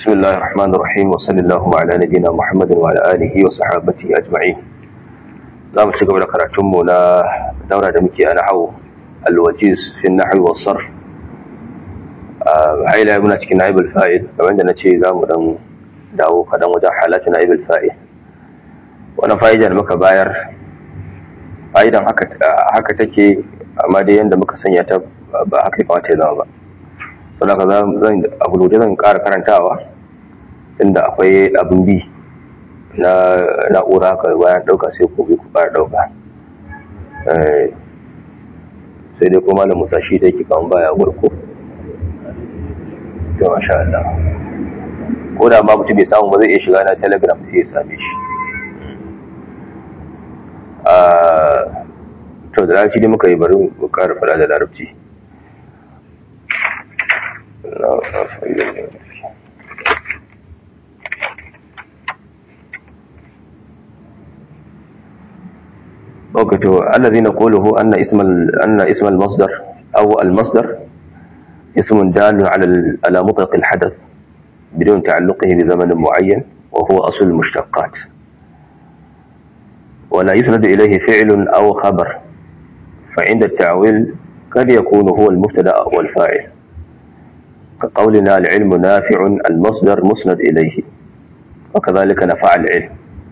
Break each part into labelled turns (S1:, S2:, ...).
S1: بسم الله الرحمن الرحيم وصلى الله على نبينا محمد وعلى آله وصحابته أجمعين za mu ci gaba da karatunmu na daura da muke a nahawu alwajiz fi nahwi wa sarf a haila muna cikin naibul fa'il kamar da nace za mu dan dawo kadan wajen halatu naibul fa'il wannan fa'ida da muka bayar fa'idan haka haka take amma dai yanda muka sanya ta ba haka ya kamata ya zama ba saboda haka zan abu da zan ƙara karantawa inda akwai abin bi na na'ura ka bayan ɗauka sai ku bi ku fara ɗauka sai dai kuma da musa shi da yake kan baya gurku to masha Allah ko da ma mutum bai samu ba zai iya shiga na telegram sai ya same shi to da larabci dai muka yi bari mu ƙara fara da larabci وقت الذي نقوله أن اسم أن اسم المصدر أو المصدر اسم دال على على مطلق الحدث بدون تعلقه بزمن معين وهو أصل المشتقات ولا يسند إليه فعل أو خبر فعند التعويل قد يكون هو المبتدأ والفاعل كقولنا العلم نافع المصدر مسند إليه وكذلك نفع العلم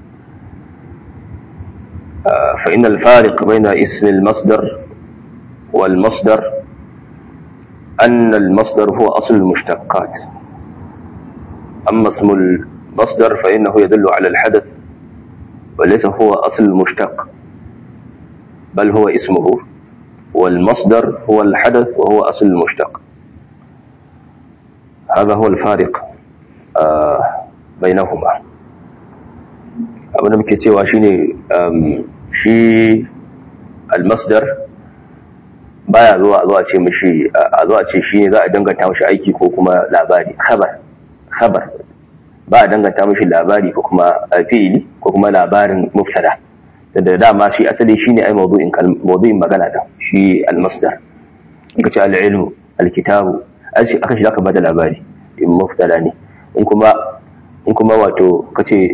S1: فإن الفارق بين اسم المصدر والمصدر أن المصدر هو أصل المشتقات أما اسم المصدر فإنه يدل على الحدث وليس هو أصل المشتق بل هو اسمه والمصدر هو الحدث وهو أصل المشتق هذا هو الفارق بينهما abinda muke cewa shine shi almasdar baya zuwa zuwa ce mishi a zuwa ce shi ne za a danganta mishi aiki ko kuma labari khabar khabar ba a danganta mishi labari ko kuma fi'ili ko kuma labarin mubtada da dama shi asali shine ai mawdu'in mawdu'in magana da shi almasdar ka ce al-ilmu al-kitabu aka shi zaka bada labari in mubtada ne in kuma in kuma wato kace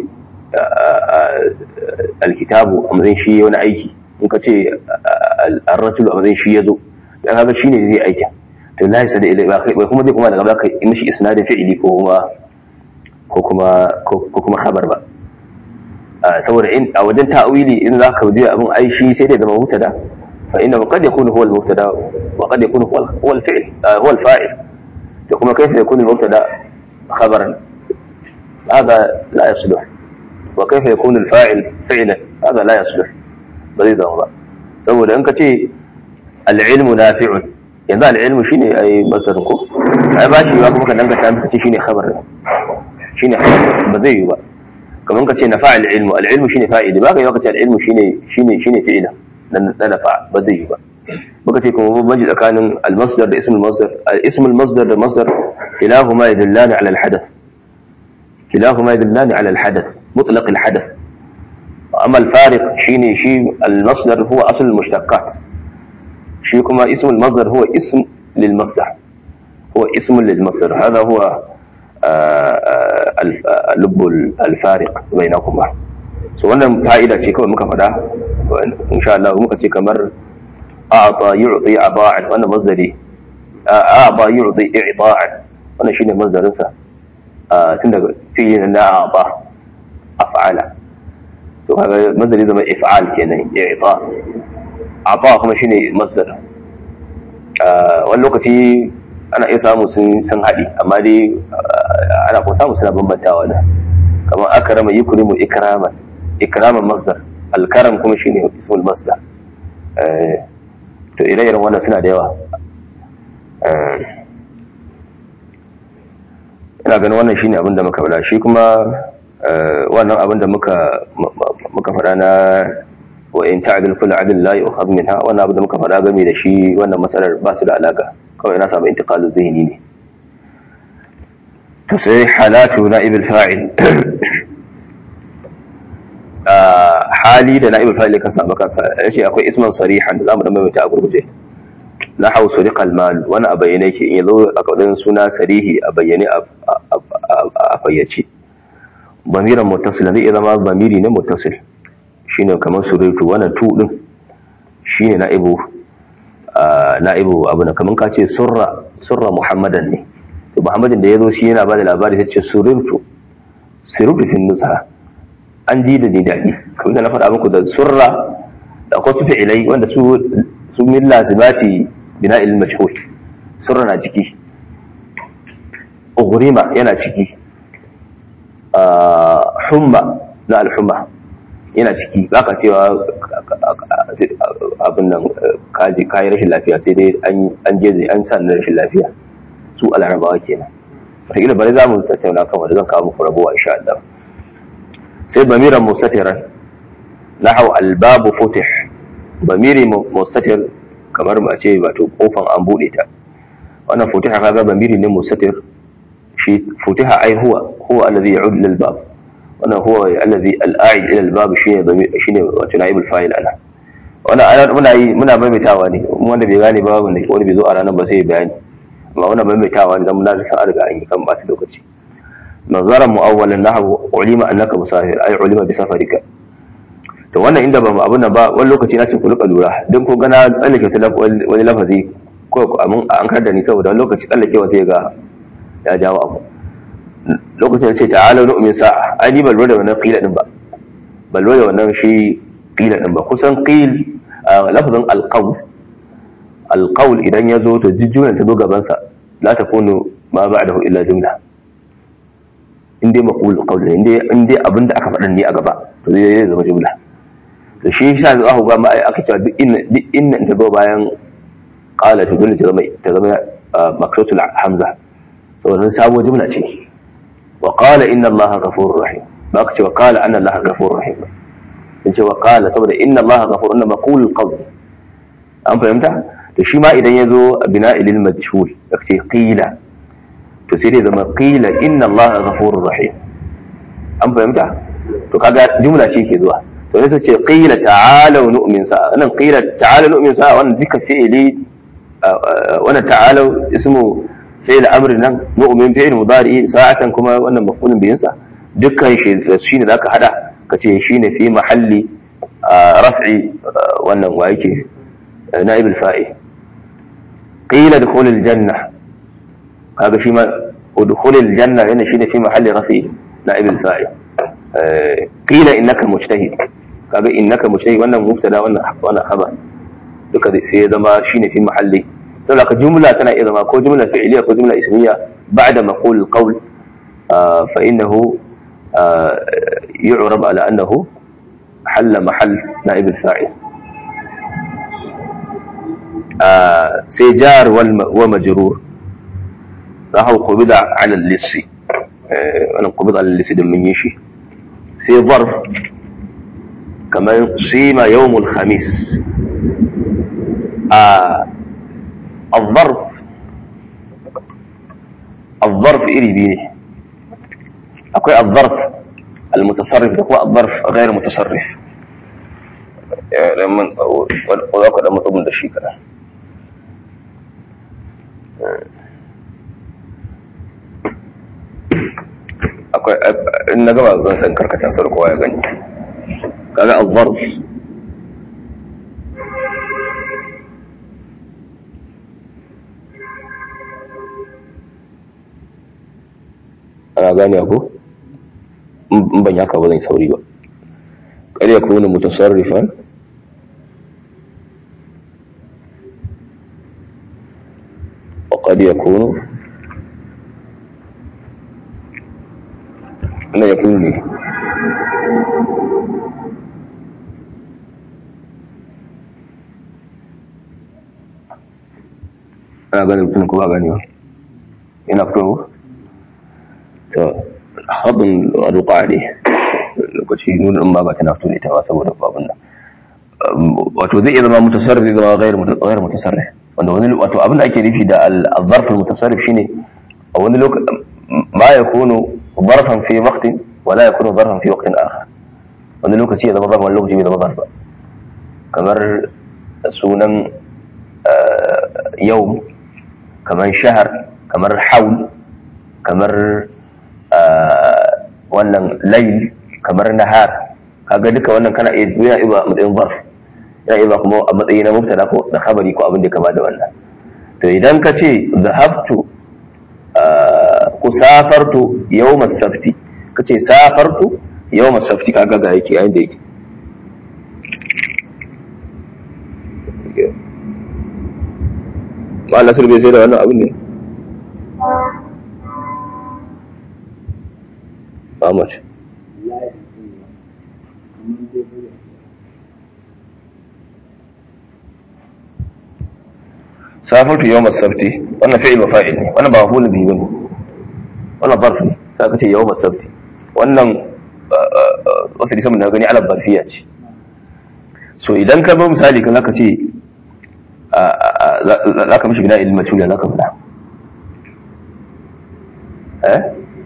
S1: alkitabu a matsayin shi wani aiki in ka ce arratulu a matsayin shi ya zo ya kaga shi ne zai aikin to la yasa da ilai ba kuma zai kuma daga baka yi mishi isnadin fi'ili ko kuma ko kuma ko kuma khabar ba saboda in a wajen ta'wili in zaka biya abin ai shi sai da zama mubtada fa inna qad yakunu huwa al-mubtada wa qad yakunu huwa al-fi'l huwa al-fa'il to kuma kaifa yakunu al-mubtada khabaran هذا لا يصلح وكيف يكون الفاعل فعلا هذا لا يصلح بزي zama ba saboda in ka ce al'ilmu nafi'un yanzu al'ilmu shine ai basarin ko ai ba shi ba kuma ka dangata maka ce shine khabar shine khabar ba zai yi ba kamar ka ce nafa al'ilmu al'ilmu shine fa'ili ba ka yi ka ce al'ilmu shine shine shine fi'ila na nafa ba zai yi ba muka ce kuma bambanci tsakanin al-masdar da ismul masdar al-ismul masdar da masdar kilahuma yadullani ala al-hadath كلاهما يدلان على الحدث مطلق الحدث أما الفارق شيني شي المصدر هو أصل المشتقات شي كما اسم المصدر هو اسم للمصدر هو اسم للمصدر هذا هو لب الفارق بينهما so wannan fa'ida ce kawai muka faɗa insha Allah muka ce kamar a'ta yu'ti aba'an wannan masdari a'ta yu'ti i'ta'an wannan shine masdarin sa tun daga fiye na ba af'ala to kaga masdari zama if'al kenan ya ifa aba kuma shine masdar wani lokaci ana iya samu sun san haɗi amma dai ana kuma samu suna bambantawa da kamar akrama yukrimu ikraman ikraman masdar alkaram kuma shine ismul masdar to ire-iren wannan suna da yawa ina ganin wannan shine abin da muka faɗa shi kuma wannan abin da muka muka faɗa na wa in ta'dil kullu adl la yu'khadh minha wannan abin da muka faɗa game da shi wannan matsalar ba su da alaka kawai na samu intiqalu zihni ne to sai halatu na'ib al-fa'il hali da na'ib al-fa'il kan samu kansa yace akwai isman sarihan da zamu dan maimaita a gurguje na hau suriqal mal wani a bayyane ke in yazo a kudin suna sarihi a bayyane a fayyace bamiran muttasil zai zama bamiri ne muttasil shine kamar surutu wannan tu din shine na'ibu na'ibu abu na kamar ka ce surra surra muhammadan ne to muhammadin da yazo shi yana bada labari sai ce surutu surutu fi nusa an ji da ni daɗi kamar da na faɗa muku da surra da akwai su fi'ilai wanda su su min lazimati bina ilm majhul surra na ciki ughrima yana ciki humma na alhumma yana ciki ba ka cewa abin nan kaji kayi rashin lafiya sai dai an je an sa na rashin lafiya su a larabawa kenan wataƙila bari za mu tattauna kan wanda zan kawo muku rabuwa insha Allah sai bamiran mustatiran nahau albabu futih bamiri mustatir kamar ba ce wato kofan an bude ta wannan futiha kaga bamiri ne mustatir shi futiha ai huwa huwa alladhi ya'ud lil bab wannan huwa alladhi al-a'id ila al-bab shine shine wato naibul fa'il ana wannan ana muna yi muna maimaitawa ne wanda bai gane ba wanda wani bai zo a ranar ba sai ya bayani amma wannan maimaitawa ne dan muna san an riga an yi kan ba ta lokaci nazaran mu'awwalan nahwu ulima annaka musafir ay ulima bi safarika to wannan inda ba abun nan ba wani lokaci na ce ku rika lura dan ko gana tsallake ta wani lafazi ko amin an kar da ni saboda wani lokaci tsallakewa sai ga ya jawo abu lokacin ce ta'ala nu'min sa'a ai ni ban da wannan qila din ba ban da wannan shi qila din ba kusan qil lafazin alqawl alqawl idan ya zo to jujjunan ta zo gaban sa la takunu ma ba'dahu illa jumla in dai maqul qawl ne in dai in dai abinda aka faɗa ne a gaba to zai zama jumla to shi yasa za ku ga ma aka cewa duk inna duk inna ta zo bayan qala to dole ta zama ta zama makrutul hamza saboda sabo jumla ce wa qala inna allaha ghafurur rahim ba ka ce wa qala anna allaha ghafurur rahim in ce wa qala saboda inna allaha ghafurur inna maqul qawl an fahimta to shi ma idan yazo bina'i lil majhul da ce qila to sai dai zama qila inna allaha ghafurur rahim an fahimta to kaga jumla ce ke zuwa to ne sai ce qila ta'alu nu'min sa'a nan qila ta'alu nu'min sa'a wannan duka fi'ili wannan ta'alu ismu fi'il amrin nan mu'min fi'il mudari sa'atan kuma wannan maf'ulun bihin sa dukkan shi shine zaka hada kace shine fi mahalli raf'i wannan wa yake na'ib al-fa'il qila dukhul al-janna kaga shi ma udkhul al-janna yana shine fi mahalli raf'i na'ib al-fa'il qila innaka mujtahid kaga innaka mujtahid wannan mubtada wannan wannan khabar duka sai ya zama shine fi mahalli saboda ka jumla tana iya zama ko jumla fi'iliya ko jumla ismiya ba'da maqul qawl fa innahu yu'rab ala annahu halla mahall na'ib al-fa'il sai jar wa majrur rahu qubida ala al-lissi wannan qubida ala al-lissi din mun yi shi sai zarf kamar sima yawmul khamis الظرف الظرف إلي بيه أكوي الظرف المتصرف أكوي الظرف غير متصرف لما وذاك لما تقول ده شيء كده akwai in na gaba zan san karkata sar kowa ya gani kaga al-zarf ana gane ko in ban yaka ba zan sauri ba kar ya kuna mutasarrifan wa qad yakunu ana yakunu ne ana gane mutum ko ba gane ba ina fito to haɗin ruƙa ne lokaci nuna in ba ba tana fito ita ba saboda babun nan wato zai iya zama mutasarrif zai zama gairar mutasarrif wanda wani wato abin da ake nufi da al-zarf al-mutasarrif shine a wani lokaci ma yakunu zarfan fi waqtin wa la yakunu zarfan fi waqtin akhar wani lokaci ya zama zarf wani lokaci bai zama zarf ba kamar sunan yau kamar shahar kamar haul kamar wannan layl kamar nahar kaga duka wannan kana iya yana iya a matsayin zarf yana iya kuma a matsayi na mubtada ko da khabari ko abin da kama da wannan to idan ka ce zahabtu ku safartu yawmas sabti ka ce safartu yawmas sabti kaga ga yake yayin da yake ma Allah bai sai da wannan abin ne ba mace safartu yawm as-sabti wannan fi'il wa fa'il ne wannan ba maf'ul bihi bane wannan zarf ne sai ka ce yawm as-sabti wannan wasu lisan da gani ala zarfiya ce so idan ka ba misali kan zaka ce za ka mishi bina ilmi majhul za ka fada eh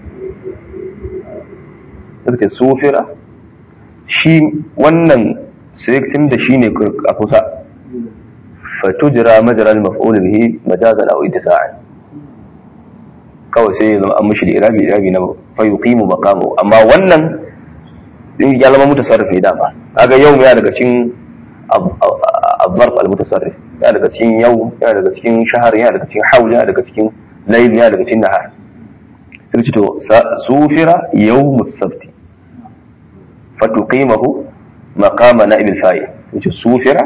S1: zaka ce sufira shi wannan sai tun da shi ne a kusa fatujira majral maf'ul bihi majazan aw ittisa'an kawai sai ya zama an mishi da irabi irabi na fa yuqimu maqamu amma wannan in ya zama mutasarrifi dama kaga yau ya daga cikin الظرف المتصرف ya daga cikin yau ya daga cikin shahar ya daga cikin haul ya daga cikin layl ya daga cikin nahar sai ce to sufira yawm as-sabt fatuqimahu maqama na'ib al-fa'il yace sufira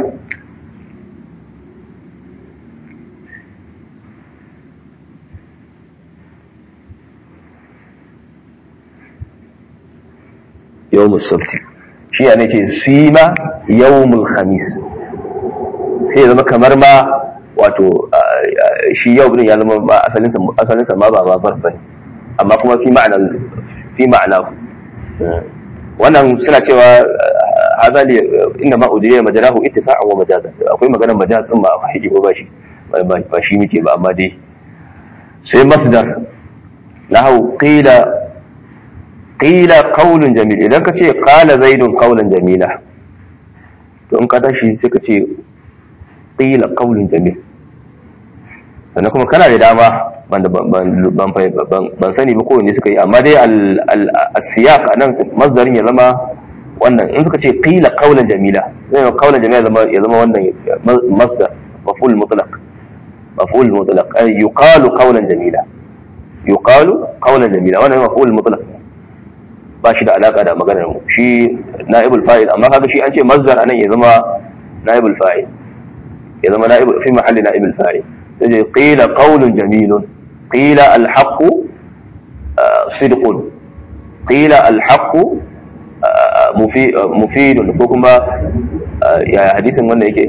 S1: yawm as-sabt shi ne ce sima yawmul khamis sai zama kamar ma wato shi yau din ya zama ba asalinsa asalinsa ma ba ba bane amma kuma fi ma'ana fi ma'ana wannan suna cewa haza ne inda ma ujiya majarahu ittifa'an wa majaza akwai maganar majaz din ma a fahiji ko ba shi ba shi muke ba amma dai sai masdar lahu qila qila qawlun jamil idan ka ce qala zaidun qawlan jamila to in ka tashi sai ka ce qila qawlun jamil sannan kuma kana da dama ban ban sani ba kowanne suka yi amma dai al-siyaq anan masdarin ya zama wannan in suka ce qila qawlan jamila zai qawlan jamila zama ya zama wannan masdar maf'ul mutlaq maf'ul mutlaq ay yuqalu qawlan jamila yuqalu qawlan jamila wannan maf'ul mutlaq ba shi da alaka da maganar mu shi na'ibul fa'il amma kaga shi an ce masdar anan ya zama na'ibul fa'il ya zama na'ibul fi mahalli na'ibul fa'il sai qila qawlun jamilun qila al-haqqu sidqun qila al-haqqu mufidun ko kuma ya hadisin wanda yake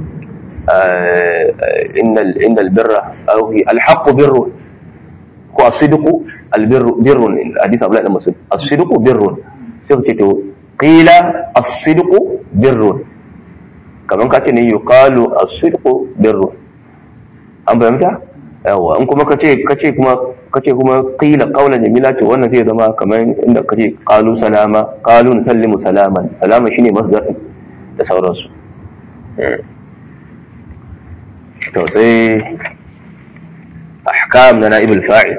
S1: innal innal birra aw al-haqqu birrun ko as-sidqu albirru birrun hadisi Abdullah ibn Mas'ud as-sidqu birrun sai ku ce to qila as-sidqu birrun kaman ka ce ne yuqalu as-sidqu birrun an fahimta yawa in kuma kace kace kuma kace kuma qila qawlan jamila to wannan zai zama kaman inda kace qalu salama qalu nusallimu salaman salama shine masdar da sauransu to sai ahkam na na'ibul fa'il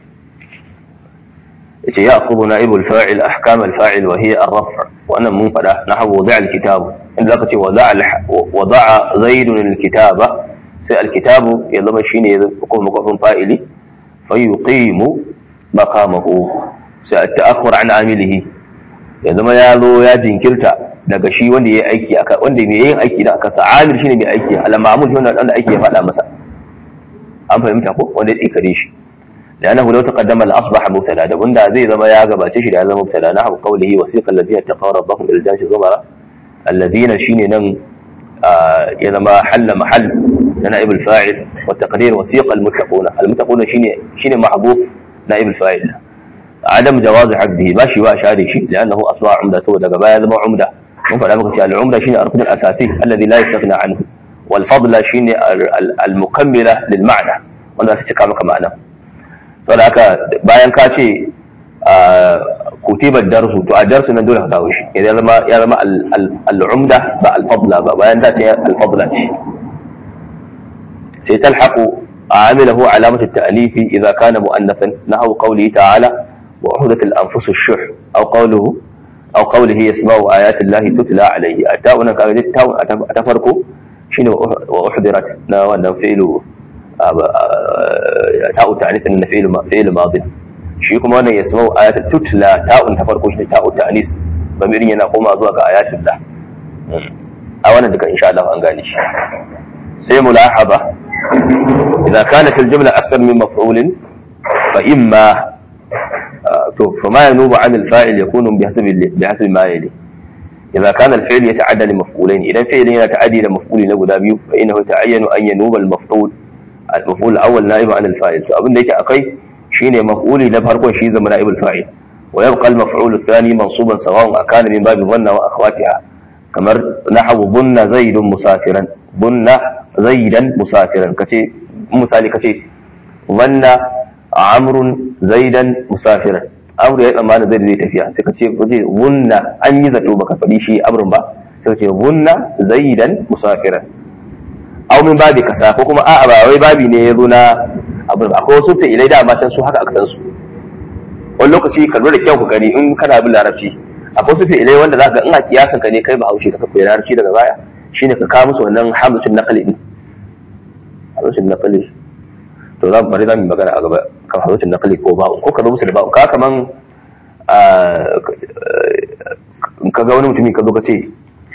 S1: yace ya akubu na'ibul fa'il ahkam al-fa'il wa hiya ar-raf' wannan mun fada nahwu wada'a al-kitab inda zaka ce wada'a wada'a zaidun al-kitaba sai al-kitabu ya zama shine ya kuma makofin fa'ili fa yuqimu maqamahu sai at-ta'akhur an amilihi ya zama ya zo ya jinkirta daga shi wanda yayi aiki aka wanda mai yin aiki da aka sa amil shine mai aiki al-ma'mul shine wanda aiki ya fada masa an fahimta ko wanda ya tsikare shi لأنه لو تقدم لأصبح مبتدا ده بندا زي زما يا غبا تشي ده زما مبتدا نحو قوله وسيق الذين اتقوا ربهم إلى الجنة زمرا الذين شيني نن آه يا زما حل محل نائب الفاعل والتقدير وسيق المتقون المتقون شيني شيني محبوب نائب الفاعل عدم جواز عقده ماشي واشاري شيء لأنه أصبح عمدة تو ده غبا زما عمدة mun faɗa maka cewa al'umda shine arqud al-asasi alladhi la yastaghna anhu wal fadla shine al-mukammila lil ma'na wanda ta cika maka ma'ana saboda haka bayan ka ce kutibar darsu to a darsu nan dole ka kawo shi ya zama ya zama al'umda ba al-fadla ba bayan ta ce al-fadla ce sai talhaqu عامله علامة التأليف إذا كان مؤنثا نحو قوله تعالى وأحدث الأنفس الشح أو قوله أو قوله يسمع آيات الله تتلى عليه أتاء كان التاء أتفرقوا شنو وأحضرت نا وأن فعل تاء تعنيف أن فعل فعل ماضي shi kuma wannan ya samau ayatul tutla ta'un ta farko shi ta'u ta'anis bamirin yana koma zuwa ga ayatul la a wannan duka insha Allah an gane shi sai mulahaba idza kana fil jumla akthar min maf'ulin fa imma to fama yanubu an al-fa'il yakunu bihasabi bihasabi ma yali idza kana al-fi'l yata'adda li maf'ulain idan fi'lin yana ta'addi da maf'uli na guda biyu fa innahu ta'ayyanu an yanuba al-maf'ul al-maf'ul al-awwal na'iba an al-fa'il to abin da yake akai shine maf'uli na farkon shi zama na'ibul fa'il wa yabqa al-maf'ul ath-thani mansuban sawa'un akana min babi dhanna wa akhawatiha kamar nahwu bunna zaidun musafiran bunna zaidan musafiran kace misali kace wanna amrun zaidan musafiran amru ya tsammana zai zai tafiya sai kace kace bunna an yi zato baka faɗi shi amrun ba sai kace bunna zaidan musafiran aw min babi kasa ko kuma a'a ba wai babi ne ya zo na abin akwai wasu fi'ilai da matan su haka aka san su wani lokaci ka lura da kyau ku gani in kana bin larabci akwai wasu fi'ilai wanda za ka in a kiyasan ka ne kai ba haushe ka koyi larabci daga baya shine ka kawo musu wannan hamdutun naqli din hamdutun naqli to za mu bari za mu magana a gaba kan hamdutun naqli ko ba ko ka zo musu da ba ka kaman in ka ga wani mutumi ka zo ka ce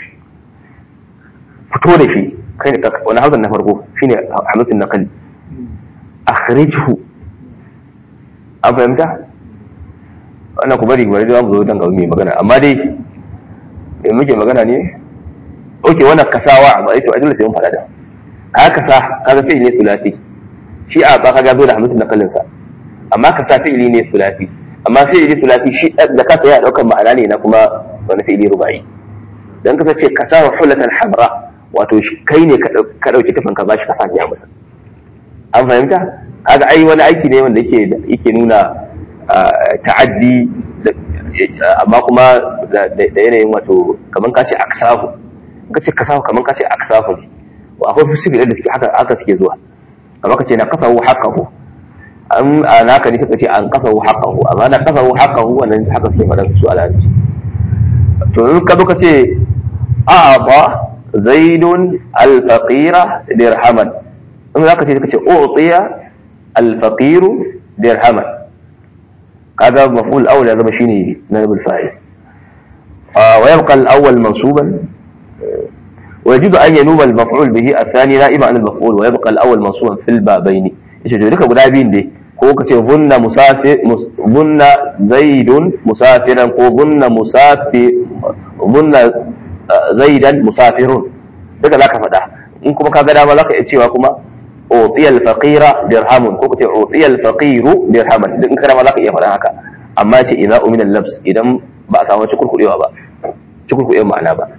S1: fito da shi kai ne wani hamdun na farko shine hamdutun naqli akhrijhu an fahimta wannan ku bari bari za mu zo dan gaba mai magana amma dai me muke magana ne oke wannan kasawa ba ita dole sai mun faɗa da ka kasa kaga fi'ili ne sulati shi a ba kaga zo da hamsin na kallin sa amma kasa fi'ili ne sulati amma fi'ili sulati shi da kasa ya daukar ma'ana ne na kuma wani fi'ili rubai dan kasa ce kasa wa hulatan hamra wato kai ne ka dauki tufan ka bashi kasa ya masa an fahimta kaga ai wani aiki ne wanda yake yake nuna ta'addi amma kuma da yanayin wato kamar ka ce aksahu ka ce kasahu kamar ka ce aksahu ne akwai fusufi da suke haka haka suke zuwa amma ka ce na kasahu haqqahu an ana ka ne suka ce an kasahu haqqahu amma na kasahu haqqahu wannan haka suke faɗan su a larabci to in ka zo ka ce a'aba zaidun al-faqira dirhaman in za ka ce ka ce u'tiya al-faqiru dirhaman kaga maf'ul awwal ya zama shine nabul fa'il wa yabqa al-awwal mansuban ويجب أن ينوب المفعول به الثاني نائبا عن المفعول ويبقى الأول منصوبا في البابين ايش duka guda biyun dai ko kace bunna musafir bunna zaidun musafiran ko bunna musafir bunna zaidan musafirun duka zaka faɗa in kuma kaga dama zaka iya cewa kuma utiya al-faqira dirhamun ko kace utiya al-faqiru dirhaman duk in kana ma zaka iya faɗa haka amma ce idza umina al-labs idan ba a samu cikurkudewa ba cikurkudewa ma'ana ba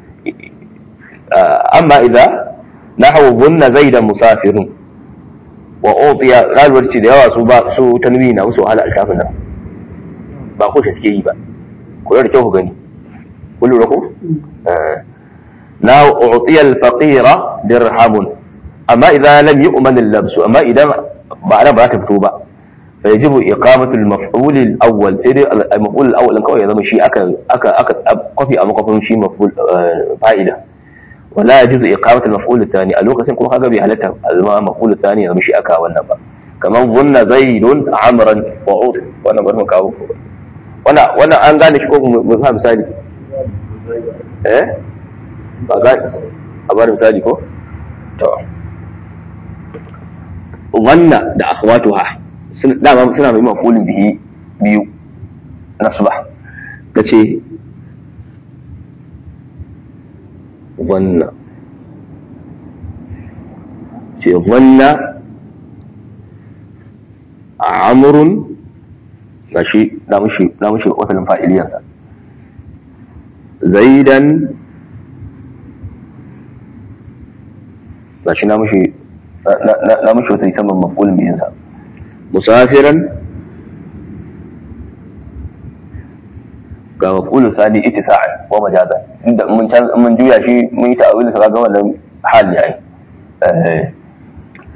S1: أما إذا نحو ظن زيدا مسافر وأعطي قال ورشي da yawa su ba su tanwina musu wahala a shafin nan ba ko shi suke yi ba ku da kyau ku gani kun lura ko na u'tiya al-faqira dirhamun amma idan lam yu'man al-labs amma idan ba ana ba ta fito ba fa yajibu iqamatu al-maf'ul al-awwal sai dai al-maf'ul al-awwal kawai ya zama shi aka aka aka kofi a makofin shi maf'ul fa'ida ولا يجوز إقامة المفعول الثاني الوقت كم هذا بحالته المفعول الثاني مش أكا ولا با كمان ظن زيد عمرا وعود وانا برمى كاو وانا وانا an gane shi ko mu fa misali eh ba ga a bar misali ko to wanna da akhwatuha sun dama suna mai mafulin bihi biyu nasba kace wannan ce wannan a amurun na shi na mushi wasalin fa'iliyansa zaidan na shi na mushi wasalin saman mafulin biyansa musafiran ga maqulu sani ittisa'an wa majazan inda mun mun juya shi mun yi ta'awilin sa ga wannan hal yayi eh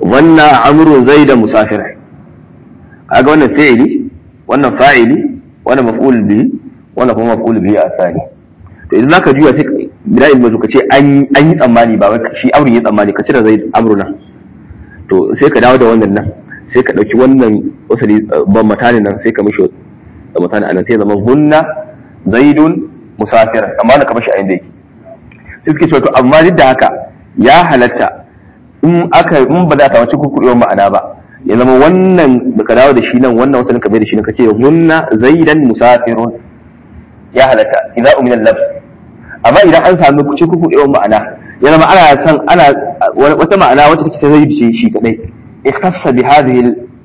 S1: wannan amrun zaidan musafir kaga wannan fi'ili wannan fa'ili wannan maf'ul bihi wannan kuma maf'ul bihi a tsani to idan zaka juya sai bila ilmi ka ce an an yi tsammani ba wai shi amrun yi tsammani ka cire zaid amruna to sai ka dawo da wannan nan sai ka dauki wannan wasali ban matani nan sai ka mishi da matani anan sai zama hunna zaidun musafir amma na ka mishi a inda yake sai suke cewa to amma duk da haka ya halatta in aka in ba za ta wace kukurewar ma'ana ba ya zama wannan da ka dawo da shi nan wannan wasalin ka bai da shi nan ka ce hunna zaidan musafirun ya halatta idza umina labs amma idan an sami kuce kukurewar ma'ana ya zama ana san ana wata ma'ana wacce take ta zaid ce shi kadai ikhtassa bi hadhihi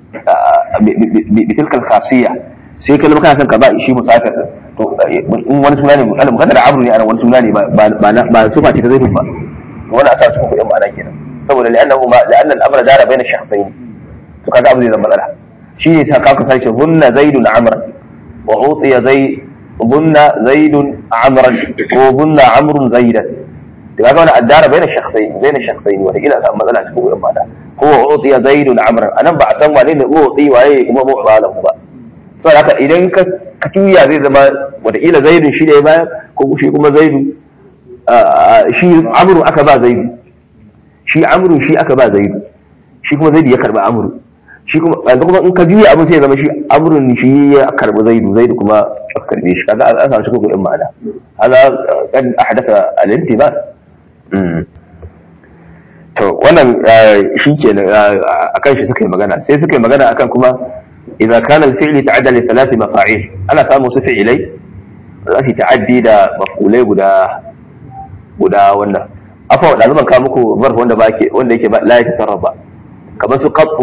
S1: bi tilka al-khasiyya sai ka zama kana son ka ba shi musafir to in wani suna ne kana magana da amru ne ana wani suna ne ba ba ba sufa ce ta zaid ba wani asa su kuɗin ma'ana kenan saboda li'annahu ma li'anna al-amra dara bayna shakhsayn to kaga abu zai zama matsala shi ne ta kaka sai ce hunna zaidun amr wa utiya zai hunna zaidun amran ko hunna amrun zaidan to kaga wannan addara bayna shakhsayn bayna shakhsayn wata kila samu matsala cikin kuɗin ma'ana ko wa utiya zaidun amran anan ba a san wane ne uti waye kuma mu'alahu ba saboda haka idan ka ka tuya zai zama wata kila zaidun shi ne baya ko shi kuma zaidu shi amru aka ba zaidu shi amru shi aka ba zaidu shi kuma zaidu ya karba amru shi kuma yanzu kuma in ka juya abin sai ya zama shi amrun shi ya karba zaidu zaidu kuma aka karbe shi kaga an samu cikin kuɗin ma'ana hada kan ahdatha al-intibas to wannan shi ke akan shi suka yi magana sai suka yi magana akan kuma idza kana al-fi'l ta'adda li thalath mafa'il ana samu su fi'ilai za su ta'addi da maf'ulai guda guda wannan afa da zan kawo muku zarf wanda ba ke wanda yake ba la ya tasarrafa kamar su qattu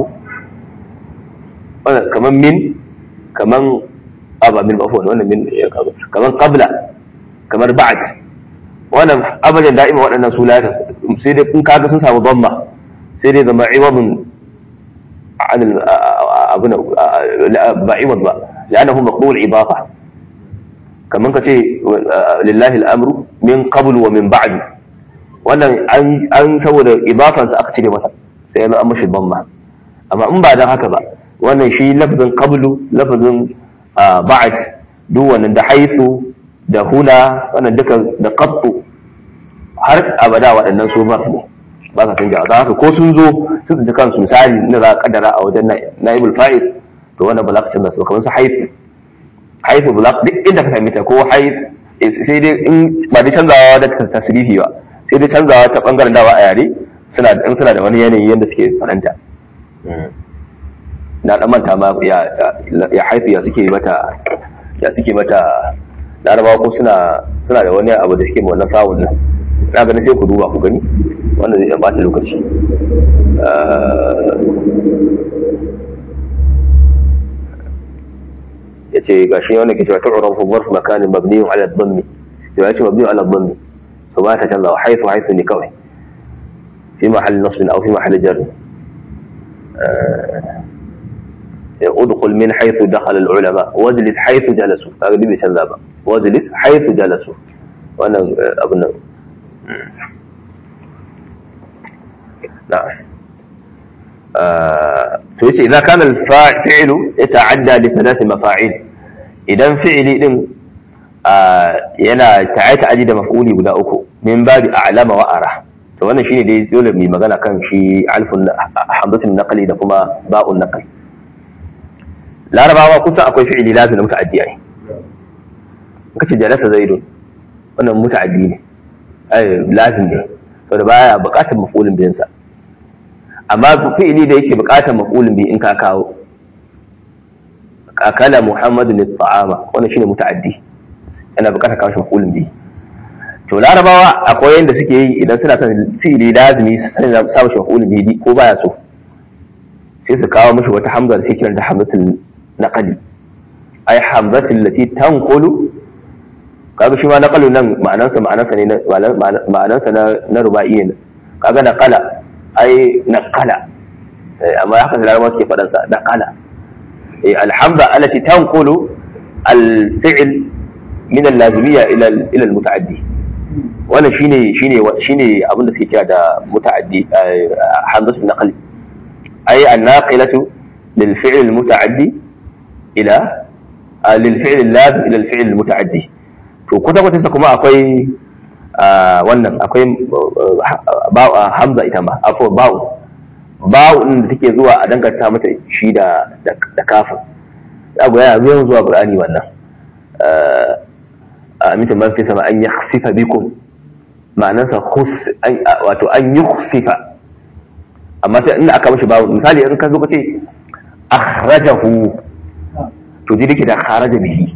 S1: kamar min kamar aba min ba wannan min kamar qabla kamar ba'd wannan abadan da'ima waɗannan su la sai dai kun kaga sun samu dhamma sai dai zama iwadun عن ابنا ba iwad ba لانه مقبول اضافه kamar ka ce lillahi al'amru min qablu wa min ba'du wannan an saboda ibafansa aka cire masa sai ya an mashi bamma amma in ba dan haka ba wannan shi lafazin qablu lafazin ba'd duk wannan da haisu da huna wannan duka da qattu har abada waɗannan su ba ne ba ka canja don haka ko sun zo su tsinci kansu misali na za a kaddara a wajen naibul fa'il to wannan ba za ka canza su kamar su haifu haifu bulak duk inda ka sami ta ko haif sai dai in ba dai canzawa da tasirifi ba sai dai canzawa ta bangaren dawa a yare suna in suna da wani yanayi yadda suke faranta na dan manta ma ya ya haifu ya suke mata ya suke mata larabawa ko suna suna da wani abu da suke ma wannan sawun nan na ganin sai ku duba ku gani wanda zai bata lokaci yace gashi wanda ke cewa tu'rafu zarf makanin mabniyun ala dhammi to yace mabniyun ala dhammi so ba ta canza haythu haythu ne kawai fi mahall nasb aw fi mahall jar ادخل من حيث دخل العلماء واجلس حيث جلسوا هذا دي بيتنزا با واجلس حيث جلسوا وانا ابن نعم to yace idan kana al-fa'ilu yata'adda li thalath mafa'il idan fi'ili din yana ta'ata aji da maf'uli guda uku min babi a'lama wa ara to wannan shine dai dole mu magana kan shi alfun hamdatun naqli da kuma ba'un naqli larabawa kusa akwai fi'ili lazim muta'addi ai kace jalasa zaidun wannan muta'addi ne ai lazim ne saboda baya buƙatar maf'ulin biyan sa amma fi'ili da yake buƙatar maf'ulin bi in ka kawo akala muhammadu ne ta'ama wannan shine muta'addi yana buƙatar kawo shi maf'ulin bi to larabawa akwai yanda suke yi idan suna son fi'ili lazimi sai za su shi maf'ulin bi ko baya so sai su kawo mishi wata hamza da take da hamzatul naqli ai hamzatul lati tanqulu kaga shi ma naqalu nan ma'anarsa ma'anarsa ne ma'anarsa na na ruba'i ne kaga naqala ai naqala amma haka larabawa suke faɗan sa naqala eh alhamza allati tanqulu al-fi'l min al-lazimiyya ila ila al-muta'addi wannan shine shine shine abin da suke kira da muta'addi hamzatu naqli ay an-naqilatu lil fi'l al-muta'addi ila lil fi'l al-lazim ila al-fi'l al-muta'addi to kwata kwata sa kuma akwai wannan akwai hamza ita ma afo ba'u ba'u din da take zuwa a danganta mata shi da da kafin abu yana zuwa zuwa qur'ani wannan aminta man fi sama an yakhsifa bikum ma'anarsa khus wato an yukhsifa amma sai inda aka mishi babu misali in ka zo ka ce akhrajahu to ji dake da kharaja bihi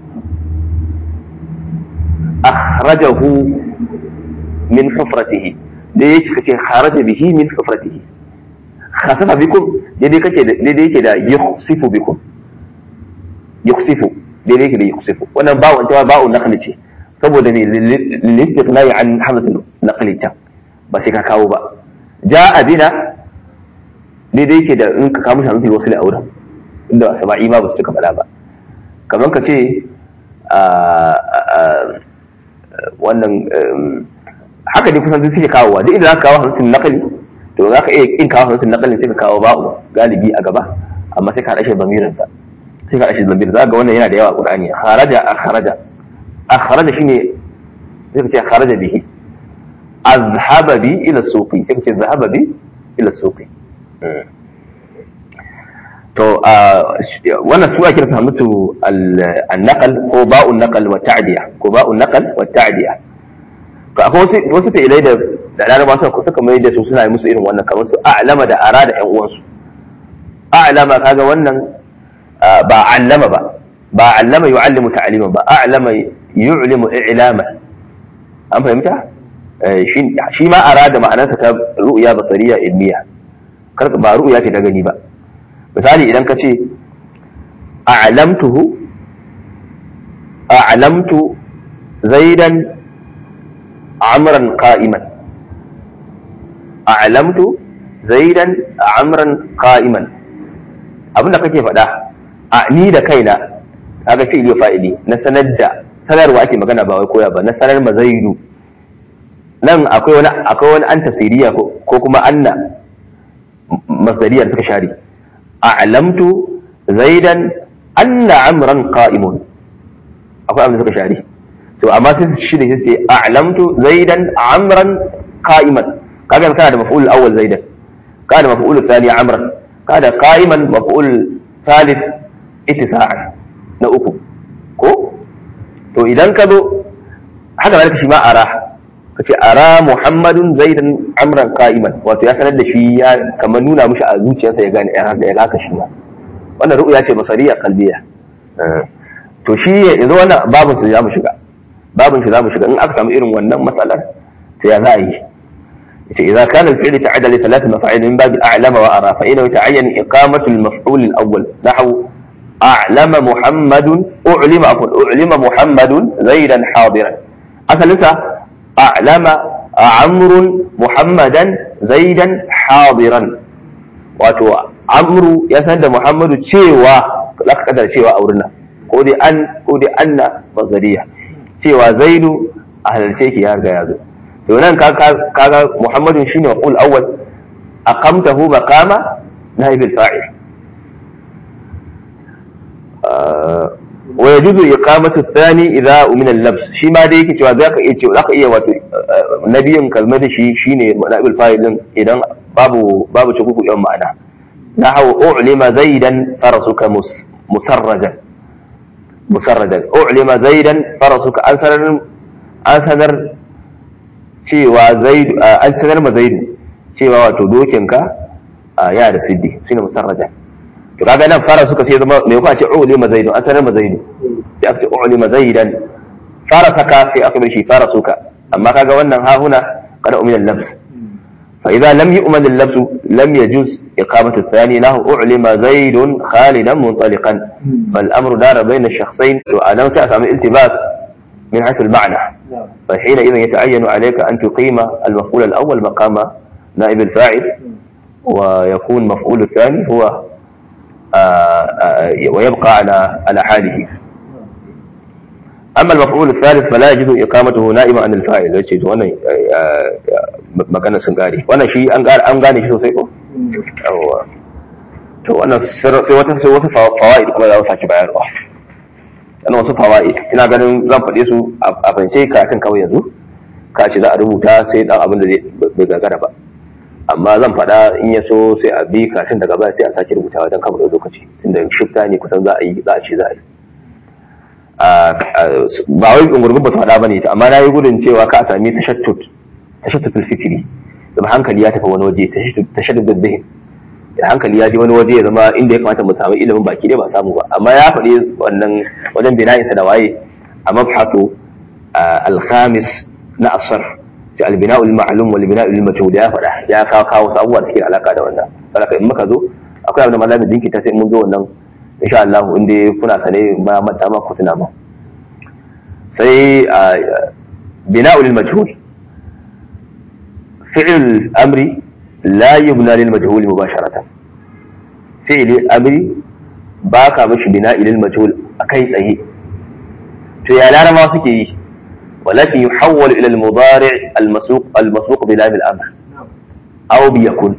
S1: akhrajahu min hufratihi da yake kace kharaja bihi min hufratihi khasafa bikum daidai kake daidai yake da yukhsifu bikum yukhsifu daidai yake da yukhsifu wannan ba'un ta ba'un naqli ce saboda ne listiqnai an hamzatul naqli ta ba sai ka kawo ba ja'a bina daidai yake da in ka kawo shi hamzatul wasl a wurin inda sama'i ma ba su cika faɗa ba kamar ka ce wannan haka dai kusan duk suke kawowa duk inda za ka kawo hamsin nakali to za ka iya kin kawo hamsin nakali sai ka kawo ba'u galibi a gaba amma sai ka haɗa shi zamirin sa sai ka haɗa shi zamirin za ga wannan yana da yawa qur'ani kharaja akhraja akhraja shine sai ka ce kharaja bihi azhaba bi ila suqi sai ka ce zahaba bi ila suqi to wannan su ake rasa mutu al-naqal ko ba'un naqal wa ta'diya ko ba'un naqal wa ta'diya to akwai wasu wasu fi'ilai da da laraba suka suka mai da su suna yi musu irin wannan kamar su a'lama da ara da ƴan uwansu a'lama kaga wannan ba allama ba ba allama yu'allimu ta'liman ba a'lama yu'limu i'lama an fahimta shi ma ara da ma'anarsa ta ru'ya basariya ilmiya kar ba ru'ya ce ta gani ba misali idan ka ce a'lamtuhu a'lamtu zaidan amran qa'iman a'lamtu zaidan amran qa'iman abinda kake faɗa a ni da kaina kaga fi'ili fa'ili na sanar da sanarwa ake magana ba wai koya ba na sanar ma zaidu nan akwai wani akwai wani an tafsiriya ko kuma anna masdariyar suka share a'lamtu zaidan anna amran qa'imun akwai abin da suka share to amma sai su shine sai a'lamtu zaidan amran qa'iman kaga kana da maf'ul awwal zaidan kana da maf'ul thani amran kana da qa'iman maf'ul thalith ittisa'an na uku ko to idan ka zo haka zalika shi ma ara kace ara muhammadun zaidan amran qa'iman wato ya sanar da shi ya kamar nuna mishi a zuciyarsa ya gane ya haka shi ma wannan ru'ya ce basariya qalbiya to shi yanzu wannan babin su za mu shiga babin shi za mu shiga in aka samu irin wannan matsalar to ya za a yi yace idza kana al-fi'l ta'adda li thalath mafa'il min bab a'lama wa ara fa inna ta'ayyan iqamatu al-maf'ul al-awwal nahwu a'lama muhammadun u'lima afwan u'lima muhammadun zaidan hadiran asalinsa a'lama amrun muhammadan zaidan hadiran wato amru ya san da muhammadu cewa za ka kadar cewa a wurin nan ko dai an ko dai anna bazariya cewa zaidu a halarce ki ya riga ya zo to nan kaga muhammadun shine maqul awwal aqamtahu maqama naib al-fa'il wa yajuzu iqamatu ath-thani idha min al-labs shi ma dai yake cewa zaka iya cewa zaka iya wato nabiyin kalmar da shi shine naib al-fa'il din idan babu babu cikuku yan ma'ana nahu u'lima zaidan farasuka musarrajan musarrajan u'lima zaidan farasuka an sanar an sanar cewa zaidu an sanar ma zaidu cewa wato dokinka ya da siddi shine musarrajan to kaga nan farasuka sai zama me kuwa ce u'lima zaidu an sanar ma zaidu sai aka ce u'lima zaidan farasaka sai aka bar shi farasuka amma kaga wannan ha huna kada umil labs فإذا لم يؤمن اللبس لم يجوز إقامة الثاني له أعلم زيد خالدا منطلقا فالأمر دار بين الشخصين وأنا تأثم الالتباس من حيث المعنى فحينئذ يتعين عليك أن تقيم المفعول الأول مقام نائب الفاعل ويكون مفعول الثاني هو آآ آآ ويبقى على على حاله أما المفعول الثالث فلا يجوز إقامته نائما عن الفاعل yace to wannan magana sun gane wannan shi an gane shi sosai ko yawa to wannan sai wata sai wata fawaid kuma za mu saki bayarwa sannan wasu fawaid ina ganin zan faɗe su a fahimce karatun kawai yanzu ka ce za a rubuta sai dan abin da bai gagara ba amma zan faɗa in ya so sai a bi kafin daga baya sai a sake rubutawa don kama da lokaci tunda shifta ne kusan za a yi za a ce za a yi ba wai gurgun ba su faɗa ba ne amma na yi gudun cewa ka a sami tashattut tashattut fikiri zama hankali ya tafi wani waje tashattut zihin da hankali ya je wani waje ya zama inda ya kamata mu samu ilimin baki dai ba samu ba amma ya faɗi wannan wajen bina'insa da waye a mabhatu al-khamis na asar da albina'u al-ma'lum wal bina'u al-majhul ya faɗa ya kawo kawo wasu abubuwa da suke alaka da wannan saboda in muka zo akwai abin da malamin dinki ta sai mun zo wannan insha Allah inda kuna sane ba manta ma ku tuna ma sai bina'u al-majhul fi'l amri la yubna lil majhul mubasharatan fi'l amri ba ka mishi bina'i lil majhul akai tsaye to ya larama suke yi ولكن يحول إلى المضارع المسوق المسبوق بلام الأمر أو بيكون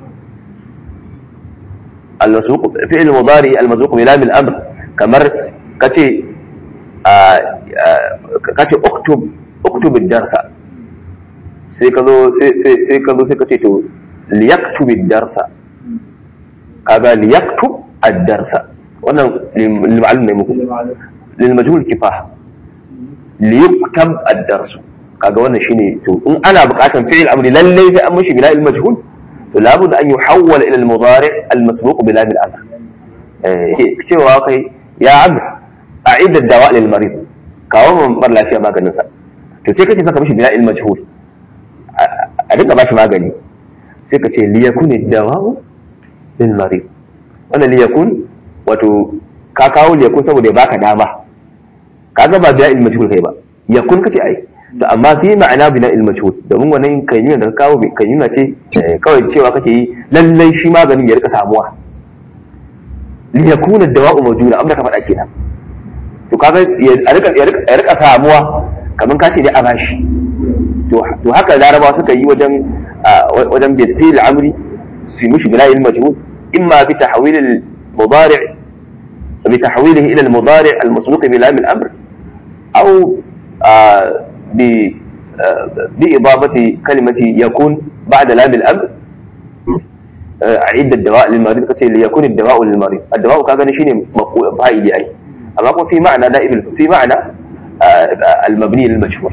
S1: المسوق فعل المضارع المسبوق بلام الأمر كمر كتي آه آه كتي اكتب اكتب الدرس sai ka zo sai ka zo sai ka ce to liyaktub ad-darsa kaga liyaktub ad-darsa wannan lil ma'lum ne muku lil majhul kifah liyuktab ad-darsu kaga wannan shine to in ana buƙatar fi'il amri lalle sai an mishi bila al-majhul to labud an yuhawwal ila al-mudari al-masbuq bila al-amr eh cewa kai ya amr a'id ad-dawa lil marid kawo mun bar lafiya maganin sa to sai kace saka mishi bila al-majhul a dinka bashi magani sai ka ce liyakun ad-dawa lil marid wannan liyakun wato ka kawo liyakun saboda ya baka dama kaga ba biya ilmi majhul kai ba ya kun kace ai to amma fi ma'ana bina ilmi majhul domin wannan kayyuna da ka kawo kayyuna ce kawai cewa kake yi lallai shi maganin ya rika samuwa li yakuna dawa'u mawjuda amma ka faɗa kenan to kaga ya rika ya rika samuwa kaman ka ce dai a bashi to to haka larabawa suka yi wajen wajen bi fi'il amri su mishi bila ilmi majhul imma bi tahwil al mudari' بتحويله إلى المضارع المسبوق بلام الأمر أو آه آه بإضافة كلمة يكون بعد لام الأمر آه عند الدواء للمريض ليكون الدواء للمريض الدواء كان شيء مقول هاي يعني أما يكون في معنى نائب في معنى المبني للمجهول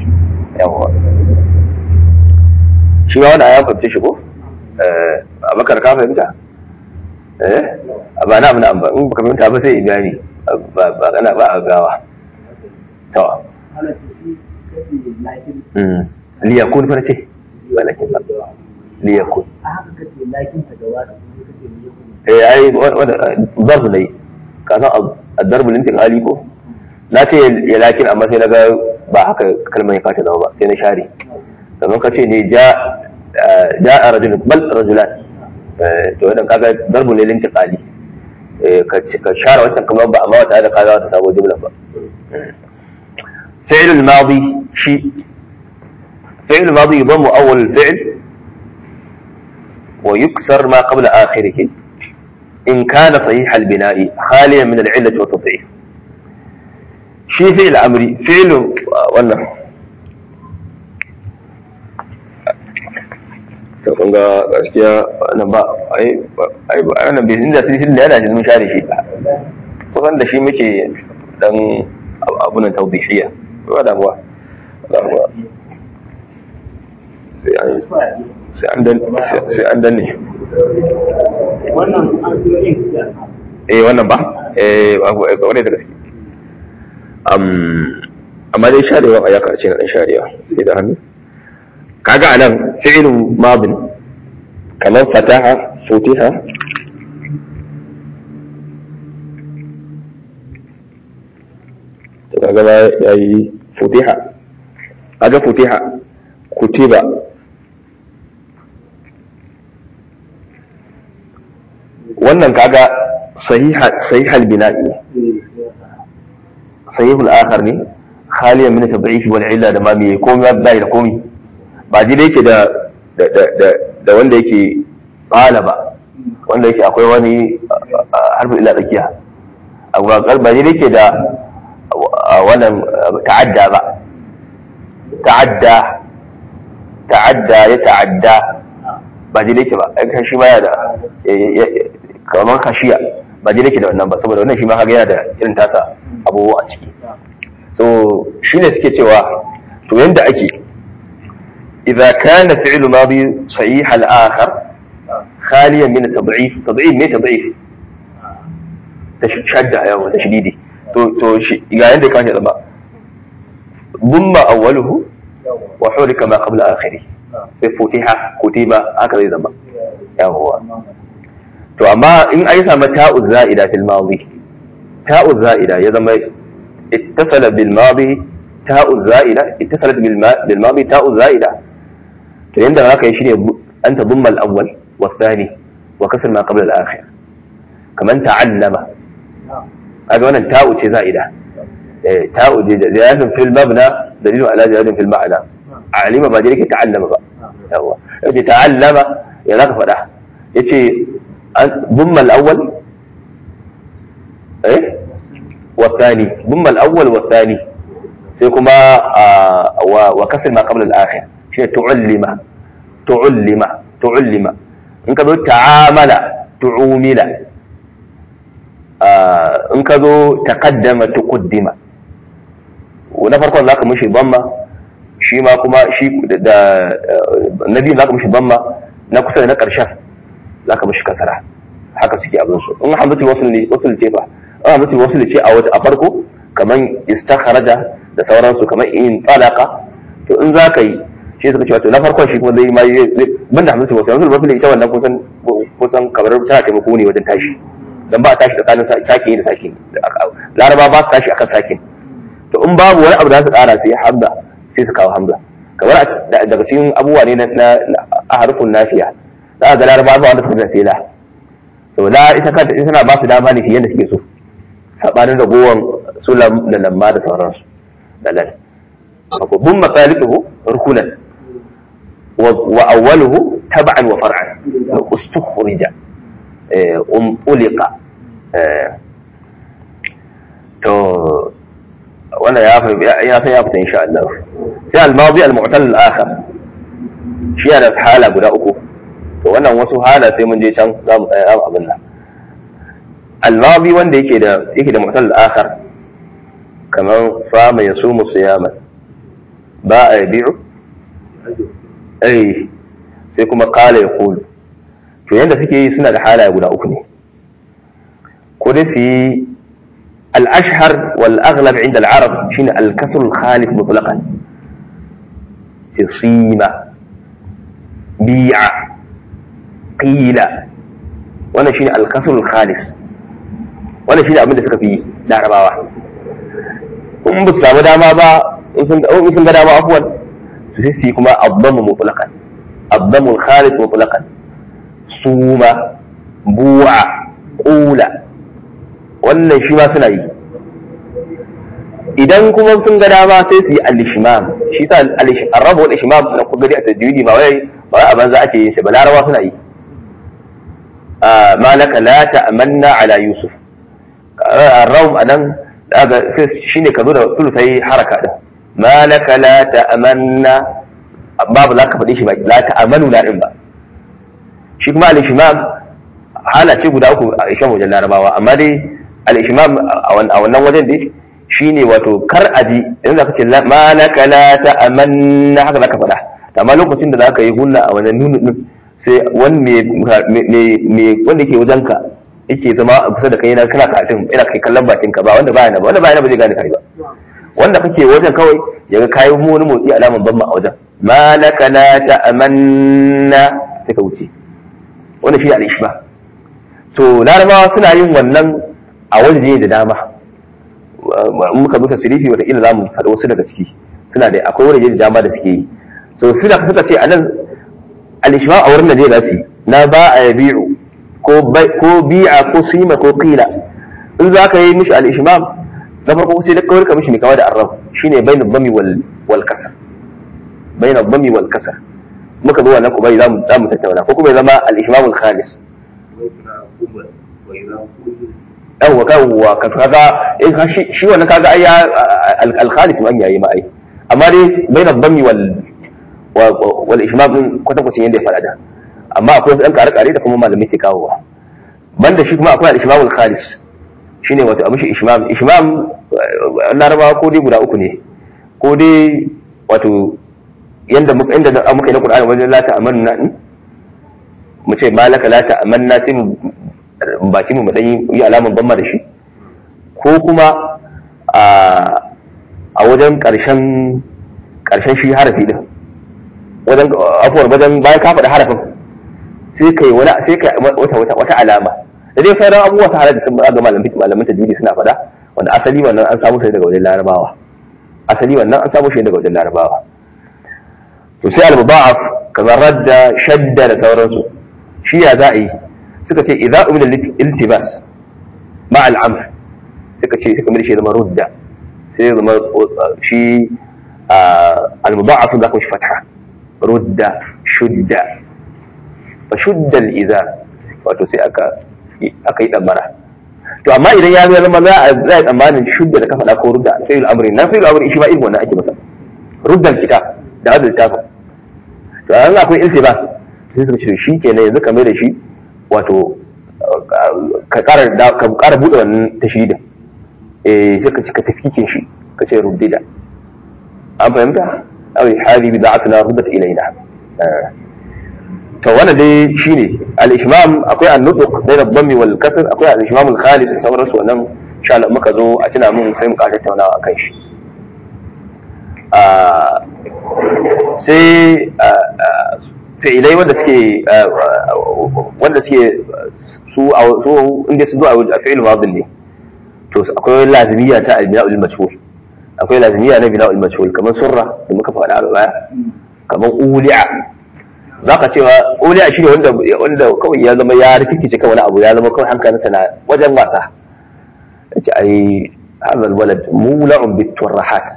S1: shi ma wani ayan fahimce shi ko a bakar ka fahimta eh ba na amna ba in baka fahimta ba sai gani ba kana ba a gawa to liyakun fa ce ba lakin ba liyakun eh ai wanda darbu ne ka san ad-darbu lintiqali ko na ce ya lakin amma sai naga ba haka kalmar ya kata zama ba sai na share sannan ka ce ne ja ja rajul bal rajulan to wannan kaga darbu ne lintiqali ka share wancan kamar ba amma wata da kaza wata sabo jumla ba fi'l al-madi shi fi'l al-madi yadammu awwal al-fi'l wa yuksar ma qabla akhirih in kana sahih al-bina'i khaliyan min al-'illah wa tad'if shi fi'l amri fi'l wannan to kun ga gaskiya wannan ba ai ai wannan bai inda sai da yana mun share shi kusan da shi muke dan abunan tawdihiyya ba da buwa damuwa sai an sai an dan sai an danne
S2: wannan an so yin
S1: eh wannan ba eh ba ko eh da gaske am amma dai sharewa ya kace na dan sharewa sai da hannu kaga anan fi'lun madin kamar fataha futiha to kaga ba yayi futiha kaga futiha kutiba wannan kaga sahiha sahihal bina'i sahihul akhar ne khaliyan min tad'if wal illa da ma me komai ba da komai ba ji da yake da da wanda yake ƙala ba wanda yake akwai wani harfin ila tsakiya abu ba ba ne yake da wannan ta'adda ba ta'adda ta'adda ya ta'adda ba ji yake ba ai shi ma yana da kamar kashiya ba ji yake da wannan ba saboda wannan shi ma kaga yana da irin tasa abubuwa a ciki so shine suke cewa to yanda ake idza kana fi'lu madi sahih al-akhar khaliyan min at-tad'if tad'if ne tad'if shadda yawa tashdidi to to shi ga yanda kan ya zama bumma awwaluhu wa hurika ma qabla akhirih sai futiha kutiba haka zai zama yawa to amma in ai samu ta'u za'ida fil madi ta'u za'ida ya zama ittasala bil madi ta'u za'ida ittasalat bil bil madi ta'u za'ida to yanda zaka yi shine an tadumma al awwal wa thani wa kasr ma qabla al akhir kaman ta'allama kaga wannan ta'u ce za'ida eh ta'u je ziyadun fil mabna dalilu ala ziyadun fil ma'na alima ba dai yake ta'allama ba yawa yace ta'allama ya zaka faɗa yace ضم الأول إيه والثاني ضم الأول والثاني سيكما آه وكسر ما قبل الآخر شيء تعلم تعلم تعلم إنك ذو تعامل تعومل آه إنك ذو تقدم تقدم ونفرق ذاك مش ضمة shi ma kuma shi da nabi zaka mishi damma na kusa da na karshen za ka mashi kasara haka suke abin su in hamzatul wasl ne wasl ce fa in hamzatul wasl ce a wata a farko kaman istakharaja da sauransu kaman in talaqa to in za ka yi shi suka ce wato na farkon shi kuma zai ma ban da hamzatul wasl hamzatul wasl ita wannan kusan kusan kamar tana taimako ne wajen tashi dan ba a tashi tsakanin sakin da sakin laraba ba su tashi akan sakin to in babu wani abu da za su kara sai hamza sai su kawo hamza kamar daga cikin abubuwa ne na harfin nafiya za a ga laraba ba wanda suka sai la to la ita kanta ita tana ba su dama ne shi yadda suke so sabanin ragowar su da lamma da sauransu da lal ko bun masalihu rukunan wa awwaluhu tab'an wa far'an ustukhrija um uliqa to wannan ya ya san ya fita insha Allah sai al-madi al-mu'tal al-akhar shi yana da hala guda uku to wannan wasu hala sai mun je can za mu tsaya abin nan almabi wanda yake da yake da mutal akhar kamar sama ya sumu siyaman ba a yabi'u ai sai kuma qala yaqulu to yanda suke yi suna da halaye guda uku ne ko dai su yi al-ashhar wal aghlab inda al-arab shine al-kasr al-khalif mutlaqan tisima bi'a qila wannan shine al-kasr al-khalis wannan shine abin da suka fi larabawa in ba su samu dama ba in sun ga dama afwan su sai su yi kuma abdamu mutlaqan abdamu al-khalis mutlaqan suma bu'a qula wannan shi ma suna yi idan kuma sun ga dama sai su yi al-ishmam shi sa al-rabu wal-ishmam na ku gari a tajwidi ba wai ba wai a banza ake yin shi ba larabawa suna yi ma laka la ta'manna ala yusuf الروم أدم شيني كذو ثلثي حركة ده ما لك لا تأمنا باب لا كفدي شي لا تأمنوا لا إن با shi kuma al-ishmam hala ce guda uku a ishan wajen larabawa amma dai al-ishmam a wannan wajen dai shine wato kar aji idan zaka ce ma laka la ta'amanna haka zaka faɗa amma lokacin da zaka yi gunna a wannan nunu din sai wani me wanda ke wajenka yake zama a kusa da kai yana kana karatun ina kai kallon bakin ka ba wanda baya na ba wanda baya na ba zai gane kai ba wanda kake wajen kawai ya ga kayi wani motsi alaman ban ma a wajen ma laka la ta'amanna sai ka wuce wannan shi al-ishba to larabawa suna yin wannan a wajen da dama in muka zo tasirifi wata kila zamu faɗi wasu daga ciki suna da akwai wajen da dama da suke yi so suna suka ce anan al-ishba a wurin da zai rasu na ba a yabi'u ko bi'a ko sima ko qila in za ka yi mishi al-ishmam na farko sai da kawai ka mishi ne kawai da arrab shine bainal dhammi wal wal kasr bainal dhammi wal kasr muka zo wannan kuma za mu za mu tattauna ko kuma ya zama al-ishmam al-khalis yawwa kawwa ka kaga in ka shi shi wannan kaga ai ya al-khalis man yayi ma ai amma dai bai rabbami wal wal ishmam din kwata kwata yanda ya fara da amma akwai wasu ɗan kare kare da kuma malamai ke kawowa banda shi kuma akwai al-ishmamul khalis shine wato abu shi ishmam ishmam larabawa ko dai guda uku ne ko dai wato yanda muka inda muka yi na qur'ani wajen la ta'amanna mu ce malaka la ta'amanna sai mu baki mu dan yi alaman bamma da shi ko kuma a wajen karshen karshen shi harafi din wajen afuwar wajen bayan ka faɗi harafin sai kai wani sai kai wata wata wata alama da dai sauran abubuwa ta halatta sun ga malamin malamin tajwidi suna faɗa wanda asali wannan an samu shi daga wajen larabawa asali wannan an samu shi daga wajen larabawa to sai al-mudha'af kamar radda shadda da sauransu shi ya za a yi suka ce idza umila iltibas ma al-amr suka ce suka mai shi zama rudda sai zama shi al-mudha'af da kuma shi fatha rudda shudda fa shudda al-izar wato sai aka aka yi damara to amma idan ya zama za a za a tsammanin shudda da ka faɗa ko rudda sai al-amri na sai al-amri shi ma irin wannan ake masa rudda kitab da hadal littafin to an akwai iltibas sai suka ce shi kenan yanzu ka mai da shi wato ka ƙara buɗe wannan tashidin eh sai ka ci ka tafi kin shi ka ce ruddida an fahimta awi hadi bi da'atuna ruddat ilaina to wannan dai shine al-ishmam akwai an-nutq bayna ad-dammi wal kasr akwai al-ishmam al-khalis da sauransu wannan insha Allah muka zo a tuna mun sai mu ƙara tattaunawa akan shi sai fi'ilai wanda suke wanda suke su su inda su zo a fi'il madin ne to akwai lazimiyya ta al-bina'ul majhul akwai lazimiyya na bina'ul majhul kamar surra da muka faɗa a baya kamar uli'a zaka cewa uli'a shine wanda wanda kawai ya zama ya rikice kan wani abu ya zama kawai hankalinsa na wajen wasa yace ai hadha al-walad mula'un bit-turrahat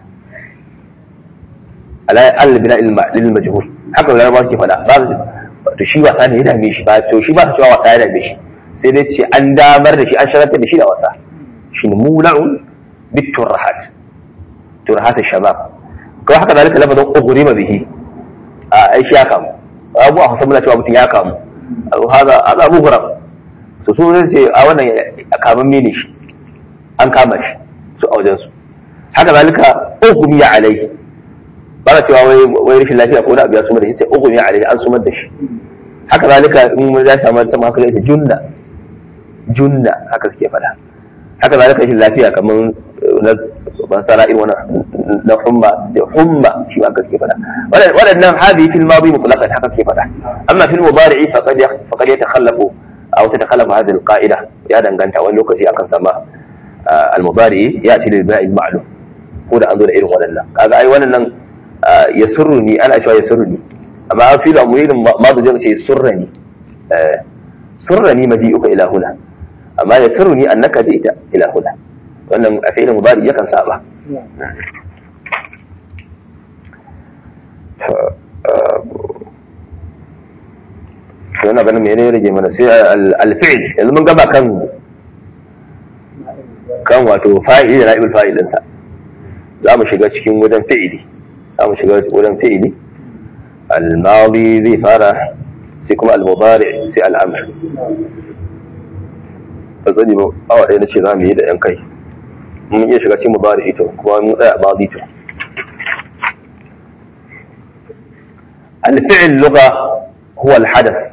S1: ala al-bina' al-majhul haka da ba ke faɗa ba to shi wasa ne ya dame shi ba to shi ba su cewa wasa ya dame shi sai dai ce an damar da shi an sharantar da shi da wasa shi ne mula'un bit turhat turhat shabab kawai haka zalika lafazin ughrima bihi a ai shi ya kamu abu a hasan muna cewa mutum ya kamu hada hada abu huram to su zai ce a wannan a kaman mene shi an kama shi su a wajen su haka zalika ughmiya alaihi ba na cewa wai wai rashin lafiya ko na abu ya sumar da shi sai ughmiya alaihi an sumar da shi haka zalika in mun ya samu ta haka sai junna junna haka suke faɗa haka zalika rashin lafiya kamar na ban sana irin wannan na humma da humma shi haka suke faɗa waɗannan hadi fil madi mutlaqan haka suke faɗa amma fil mudari'i faqad faqad yatakhallafu aw tatakhallafu hadhihi al qa'ida ya danganta wani lokaci akan sama al mudari'i ya ci lil ba'il ma'lum ko da an zo da irin waɗannan kaga ai wannan yasurruni ana cewa yasurruni amma an fi da muhimmin ma da zai ce surrani surrani maji'uka ila huna amma yasurruni annaka ita ila huna wannan a fi'il mudari yakan saba to yana ganin mene rage mana sai al-fi'l yanzu mun gaba kan kan wato fa'ili da na'ibul fa'ilin sa za mu shiga cikin wajen fi'ili za mu shiga wajen fi'ili al-madi zai fara sai kuma al-mudari sai al-amr ba tsani ba awa ɗaya na ce za mu yi da yan kai mun iya shiga cikin mudari ito kuma mun tsaya madi to al-fi'l lugha huwa al-hadath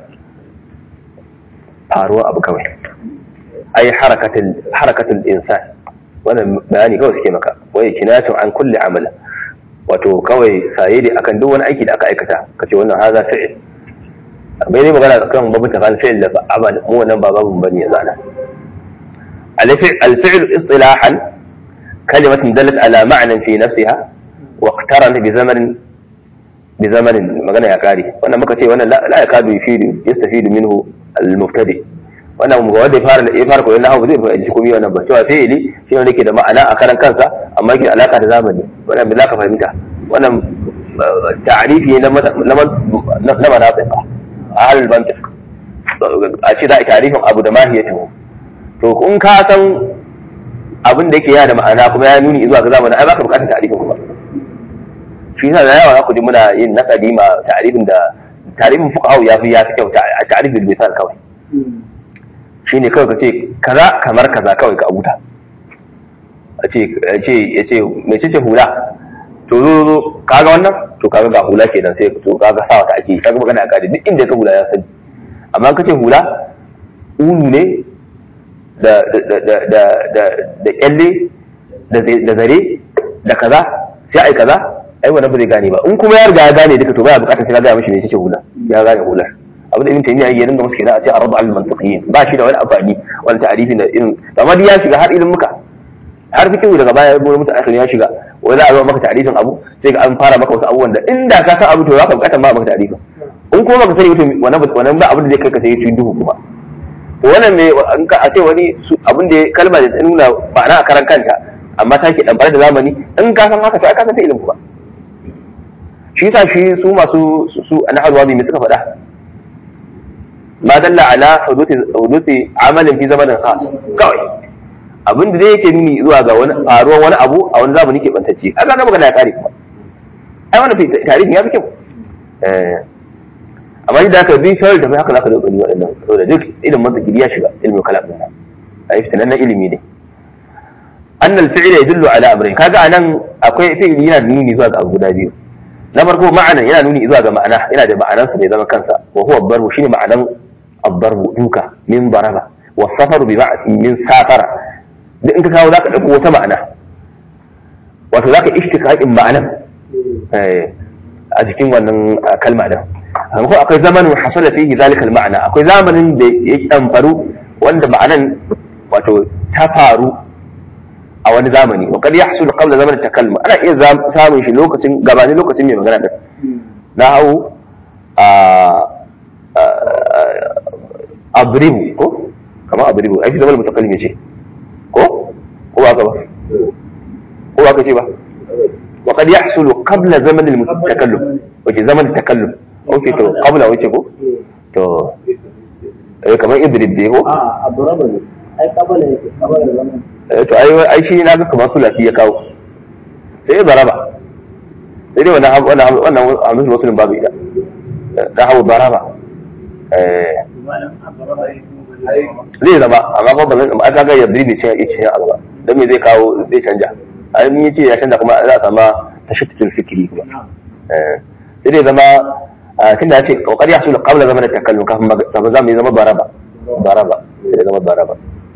S1: faruwa abu kawai ai harakatul harakatul insan wannan bayani kawai suke maka wai kinatun an kulli amala wato kawai saye ne akan duk wani aiki da aka aikata kace wannan haza fi'il bai ne magana kan babu tafal fi'il da amal mu wannan ba babun bane ya zana الفعل اصطلاحا كلمة دلت على معنى في نفسها واقترن بزمن بزمن مغنى يا كاري وانا ما كتي وانا لا, لا يكاد يفيد يستفيد منه المبتدئ wannan ga wanda ya fara ya fara koyon nahawu zai fahimci komai wannan ba cewa fi'ili shi ne yake da ma'ana a karan kansa amma yake alaka da zamani wannan me zaka fahimta wannan ta'arifi ne na na manafiqa a halin mantiq a ce za a tarifin abu da mahiyatu to in ka san abin da yake yana da ma'ana kuma ya nuni zuwa ga zamanin ai baka bukatar tarifin kuma shi yasa da yawa za ku ji muna yin nakadi ma tarifin da tarifin fuqaha ya fi ya fi kyau a tarifin misal kawai shine kawai ka ce kaza kamar kaza kawai ka abuta a ce ya ce ya ce mece ce hula to zo zo kaga wannan to kaga ga hula kenan sai to kaga sawa ta ake kaga magana ka duk inda ka hula ya sani amma ka ce hula ulu ne da da da da da da kyalle da da zare da kaza sai ai kaza ai wannan ba zai gane ba in kuma ya riga ya gane duka to baya bukatar sai ka gaya mishi me ce hula ya gane hular abin da ibn taymiya ya dinga musu kenan a ce aradu al mantiqiyin ba shi da wani amfani wani ta'rifin da irin amma dai ya shiga har ilimin muka har fikihu daga baya mu mutu akhir ya shiga wai za a zo maka ta'rifin abu sai ga an fara maka wasu abubuwan da inda ka san abu to za ka bukatar ma maka ta'rifin in kuma baka sani mutum wannan wannan ba abin da zai kai ka sai cikin duhu kuma to wannan ne a ce wani abin da kalma da ta nuna ma'ana a karan kanta amma ta ke ɗanɓar da zamani in ka san haka to ai ka san ta ilimin kuma shi yasa shi su masu su na alwazi me suka faɗa ma dalla ala huduthi huduthi amalin fi zamanin khas kawai abin da zai yake nuni zuwa ga wani faruwar wani abu a wani zamani ke bantacce aka ga magana ya kare kuma ai wannan tarihin ya fi kyau amma da aka bi shawar da haka zaka zo gani waɗannan saboda duk ilimin mantiki ya shiga ilimin kalam din a yi fitanan ilimi ne an al-fi'la yadullu ala amrayn kaga anan akwai fi'li yana nuni zuwa ga abu guda biyu na farko ma'anan yana nuni zuwa ga ma'ana yana da ma'anansa mai zama kansa wa huwa darbu shine ma'anan ad-darbu duka min daraba wa safaru bi ma'ana min safara duk in ka kawo zaka dauko wata ma'ana wato zaka ishtiqaqin ma'anan a jikin wannan kalma din ko akwai zamanin hasala fihi zalika al-ma'na akwai zamanin da ya kamfaru wanda ma'anan wato ta faru a wani zamani wa kad yahsul qabla zaman takallum ana iya samun shi lokacin gabanin lokacin mai magana din na hau a abribu ko kamar abribu ai zaman mutakallim yace ko ko ba ka ba ko ba ka ce ba wa kad yahsul qabla zaman al-mutakallim wace zaman takallum ok to qabla wace ko to eh kamar idrib dai ko
S2: a abraba ne ai kabala yake kabala zaman
S1: eh to ai ai shi na ga kamar sulati ya kawo sai ya zaraba sai dai wannan wannan wannan amin muslim babu ita da hawo zaraba eh zai zama amma ba ban amma aka ga yadri bai ce ya ce a gaba dan me zai kawo zai canja ai mun yace ya canja kuma za a sama tashattul fikri kuma eh sai dai zama tunda ya ce kokari ya sulu qabla zaman takallum kafin kafin zamu yi zama baraba baraba sai da zama baraba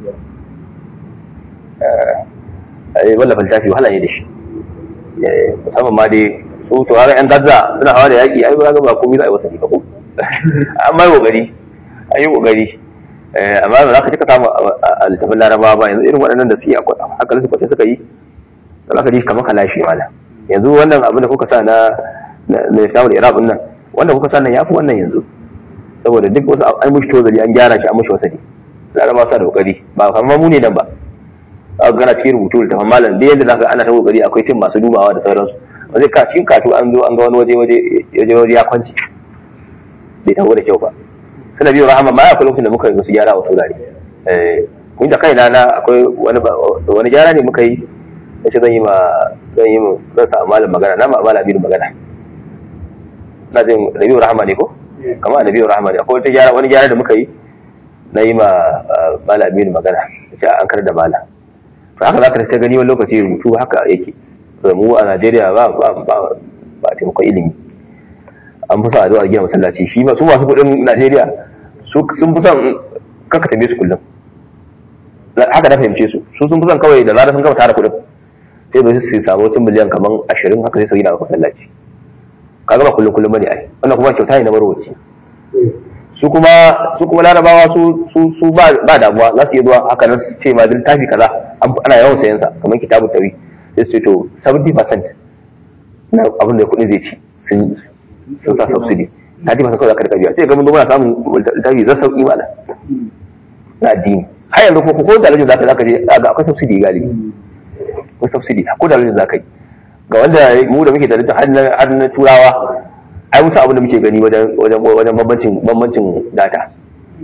S1: ai walla falsafi wahala ne da shi musamman ma dai su to har yan gaza suna hawa da yaki ai ba ga ba komai za a yi wasa ko amma yi kokari an yi kokari amma ba za ka cika samu a littafin larabawa ba yanzu irin waɗannan da suke akwai haka su kwace suka yi za ka ji kamar kalashi mala yanzu wannan abin da kuka sa na na islamul iraq nan wanda kuka sa nan yafi wannan yanzu saboda duk wasu an mushi tozali an gyara shi an mushi wasali laraba sa da kokari ba kamar mu ne nan ba a gana cikin rubutu da tafan malam da yadda zaka ana ta kokari akwai tim masu dubawa da sauransu ba zai ka cikin katu an zo an ga wani waje waje waje waje ya kwanci bai taho da kyau ba suna biyu rahama ma akwai lokacin da muka yi musu gyara a wasu wurare eh kun da kaina na akwai wani wani gyara ne muka yi yace zan yi ma zan yi zan sa malam magana na ma malam biyu magana na zai nabiyu rahama ne ko kama nabiyu rahama ne akwai wata gyara wani gyara da muka yi na yi ma malam biyu magana yace an kar da malam to haka za ka ta gani wani lokaci rubutu haka yake mu a Najeriya ba ba ba ba taimakon ilimi an fi son addu'a gina masallaci shi ba su masu kuɗin Najeriya sun fi son kanka tambaye su kullum haka na fahimce su su sun fi son kawai da zarar sun gama tara kuɗin sai ba su samu wasu miliyan kaman ashirin haka sai su gina masallaci kaga ba kullum kullum bane ai wannan kuma kyauta ne na marwaci su kuma su kuma larabawa su su su ba ba damuwa za su yi zuwa haka nan su ce ma din tafi kaza ana yawan sayan sa kamar kitabun tawi sai su ce to 70% na abin da kuɗin zai ci sun sun sa subsidy ta ji masa kawai zaka rika biya sai ga mun muna samun littafi zan sauki mana na addini har yanzu ko ko da lajin zaka zaka je ga akwai subsidy galibi akwai subsidy ko da lajin zaka yi ga wanda mu da muke da littafi har na turawa ai musu abin da muke gani wajen wajen wajen bambancin bambancin data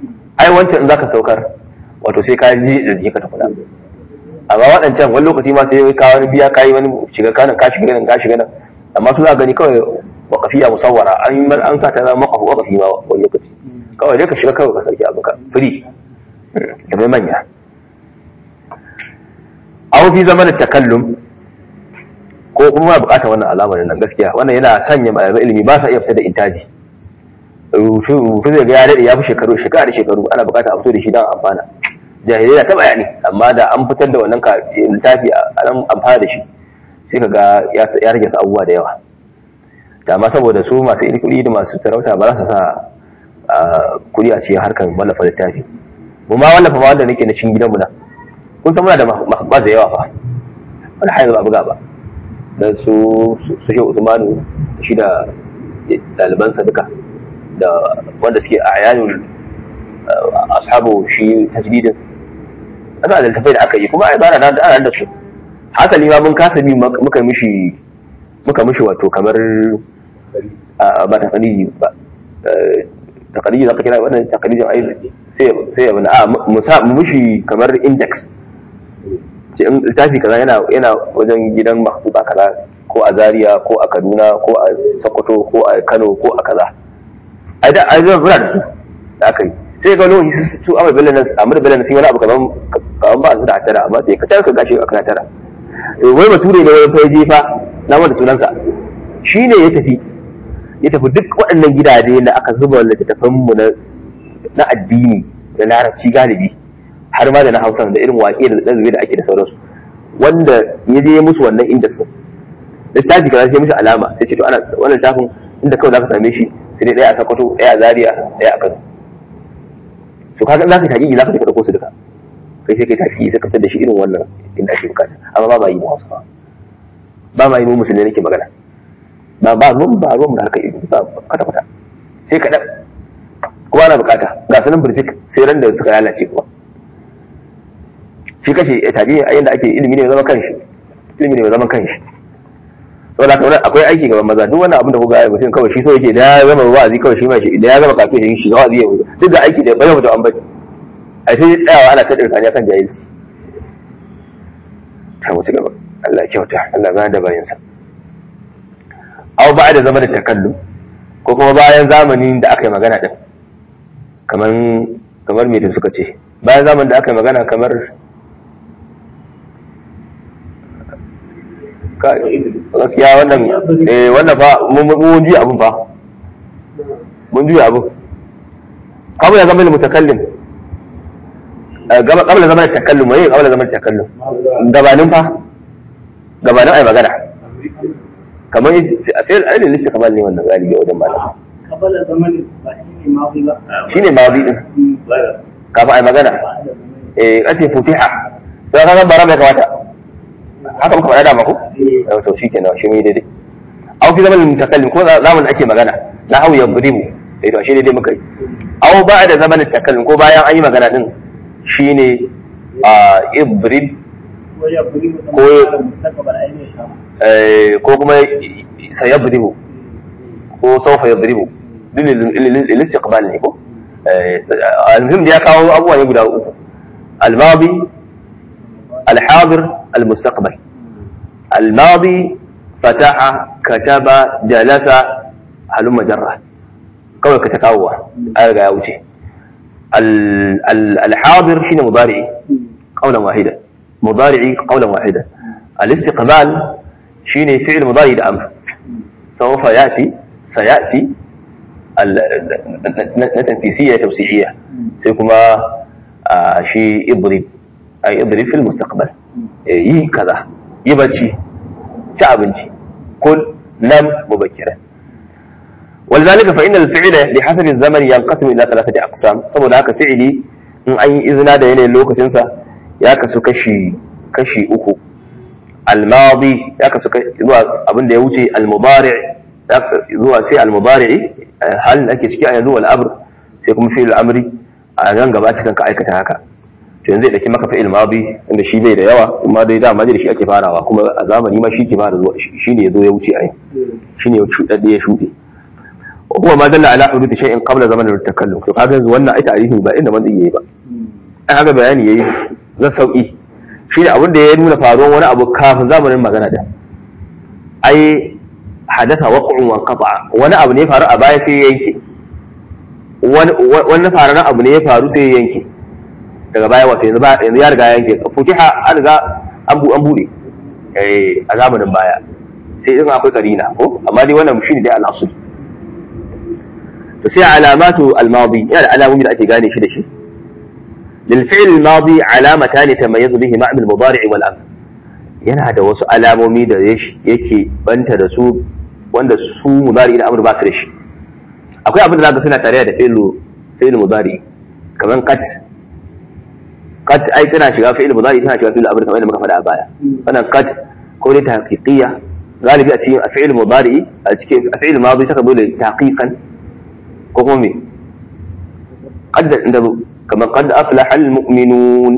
S1: ai wancan in zaka saukar wato sai ka ji da jiki ka tafi amma waɗancan wani lokaci ma sai ka wani biya kayi wani shiga kanan ka shiga nan ka shiga nan amma su za gani kawai waqafiya musawwara an yi an sa ta zama waqafi waqafi ma wani lokaci kawai dai ka shiga kawai ka sauki abu ka free da mai manya aw fi zaman takallum ko kuma ba bukatar wannan alamar nan gaskiya wannan yana sanya malaman ilimi ba sa iya fita da intaji rubutu zai ga ya daɗe ya fi shekaru shekara da shekaru ana bukata a fito da shi don amfana jahilai na ta bayani amma da an fitar da wannan littafi a nan amfana da shi sai ka ga ya rage su abubuwa da yawa da ma saboda su masu kuɗi da masu sarauta ba za su sa kuɗi a cikin harkar wallafa littafi mu ma wallafa ma wanda nake na cikin gidanmu nan kun san muna da mahbba da yawa fa wani hanyar ba buga ba dan su su shi usmanu shi da ɗalibansa duka da wanda suke a yanin ashabu shi tajdidin asa da tafai da aka yi kuma ai bana da ana da su hasali ma mun kasa bi muka mishi muka mishi wato kamar ba ta kaliji ba ta kaliji za ka kira wannan ta kalijin ai sai sai abin a mu mishi kamar index ce in littafi kaza yana yana wajen gidan mahbuba kaza ko a Zaria ko a Kaduna ko a Sokoto ko a Kano ko a kaza ai da ai zan fara da su da aka yi sai ga lokaci su amma bello nan amma bello nan sai wani abu kaman kaman ba su da tara amma sai ka tara ka gashi aka tara wai bature ne wani fa jefa na wanda sunansa shine ya tafi ya tafi duk waɗannan gidaje da aka zuba littattafan mu na na addini da larabci galibi har ma da na hausa da irin waƙe da zube da ake da sauransu wanda ya je musu wannan index littafi kaza sai musu alama sai ce to ana wannan littafin inda kawai za ka same shi sai dai ɗaya a Sokoto ɗaya a Zaria ɗaya a Kano to kaga za ka taƙi za ka tafi ɗauko su duka kai sai kai tafi sai ka fitar da shi irin wannan inda ake bukata amma ba ma yi mu Hausa ba ma yi mu musulmi nake magana ba ba ruwan ba ruwan da harkar ilimi ba kwata kwata sai kaɗan kuma ana bukata ga sanin birjik sai ran da suka lalace kuma shi kashe tabi a yanda ake ilimi ne zama kanshi ilimi ne zama kanshi saboda haka akwai aiki gaban maza duk wannan abin da kuka yi mutum kawai shi so yake da ya gama wa'azi kawai shi ma shi da ya gama kafin shi shi wa'azi ya wuce duk da aiki da bayan mutum an bari a sai tsayawa ana ta dirkani kan jahilci ta mutu gaba Allah kyauta Allah gane da bayansa aw ba da zama da takallu ko kuma bayan zamanin da aka yi magana din kamar kamar me da suka ce bayan zamanin da aka yi magana kamar gaskiya wannan eh wannan fa mun juya abun fa mun juya abun kamar ya zama mutakallim gaba kamar zama takallum wai kamar zama takallum gabanin fa gabanin ai magana kamar sai alilin lissa kamar ne wannan galibi wajen malama
S2: kabala zaman ba shi ne mafi ba
S1: shine mawdi din kafin ai magana eh kace futiha sai ka ga bara mai kamata haka muka faɗa dama ko yau to shi kenan shi mai daidai aw fi zaman mutakallim ko zaman ake magana na hau ya buribu eh to shi daidai muka yi aw ba da zaman mutakallim ko bayan an yi magana din shine a ibrib
S2: ko ya buri mutum
S1: Ko-
S2: da mustaqbal ainihin ta
S1: eh, ko kuma sayabribu ko sawfa yadribu duk lil istiqbal ne ko eh almuhim da ya kawo abubuwa ne guda uku al-madi al-hadir al-mustaqbal الماضي فتح كتب جلس هلم جرة kawai ka ta kawowa an riga ya wuce الحاضر شنو مضارعي قولا واحدا مضارعي قولا واحدا الاستقبال شنو فعل مضارع ده امر سوف ياتي سياتي نتنفيسية توسيعية سيكما شيء اضرب اي اضرب في المستقبل yi kaza yi bacci ci abinci kul nam mubakkiran ولذلك فإن الفعل لحسب الزمن ينقسم إلى ثلاثة أقسام saboda haka fi'ili in an yi izina da yanayin lokacinsa ya kasu kashi kashi uku al-madi ya kasu zuwa abin da ya wuce al-mudari zuwa sai al-mudari halin da ake ciki a yanzu wal amr sai kuma fi'il amri a nan gaba ka san ka aikata haka to yanzu ya dauki maka fi'il madi inda shi bai da yawa amma dai da ma da shi ake farawa kuma a zamani ma shi ke fara zuwa shi ne yazo ya wuce a yau shi ne ya shuɗaɗɗe ya shuɗe huwa ma dalla ala huduthi shay'in qabla zaman al-takallum to kaga yanzu wannan ai tarihi ba inda man yayi ba ai haka bayani yayi zan sauki shi ne abin da ya nuna faruwar wani abu kafin zamanin magana da ai hadatha waq'un wa qata'a wani abu ne ya faru a baya sai ya yanke wani wani faruwar abu ne ya faru sai ya yanke daga baya wato yanzu ba yanzu ya riga ya yanke futiha an riga an bu an bude eh a zamanin baya sai in akwai karina ko amma dai wannan shi ne dai al-asl to sai alamatu al-madi yana da alamomi da ake gane shi da shi للفعل الماضي علامتان تميز بهما من المضارع والامر yana da wasu alamomi da yake banta da su wanda su mudari da amr ba su da shi akwai abin da zaka suna tare da fi'lu fi'lu mudari kaman qat qat ai tana shiga fi'lu mudari tana shiga fi'lu amr kamar yadda muka faɗa a baya wannan qat ko dai tahqiqiyya galibi a cikin fi'lu mudari a cikin fi'lu madi ta kabo da tahqiqan ko kuma me qad da كما قد أفلح المؤمنون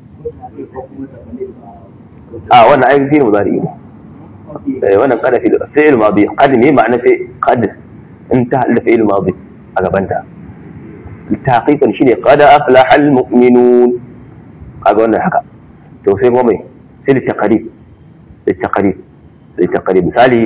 S1: آه وانا أي فعل مضارع وانا قد في فعل ماضي قد مي معنى في قد انتهى الفعل ماضي أقبلتها تحقيقا شيء قد أفلح المؤمنون أقولنا حكا تو sai kuma mai sai da taqrib da taqrib da taqrib misali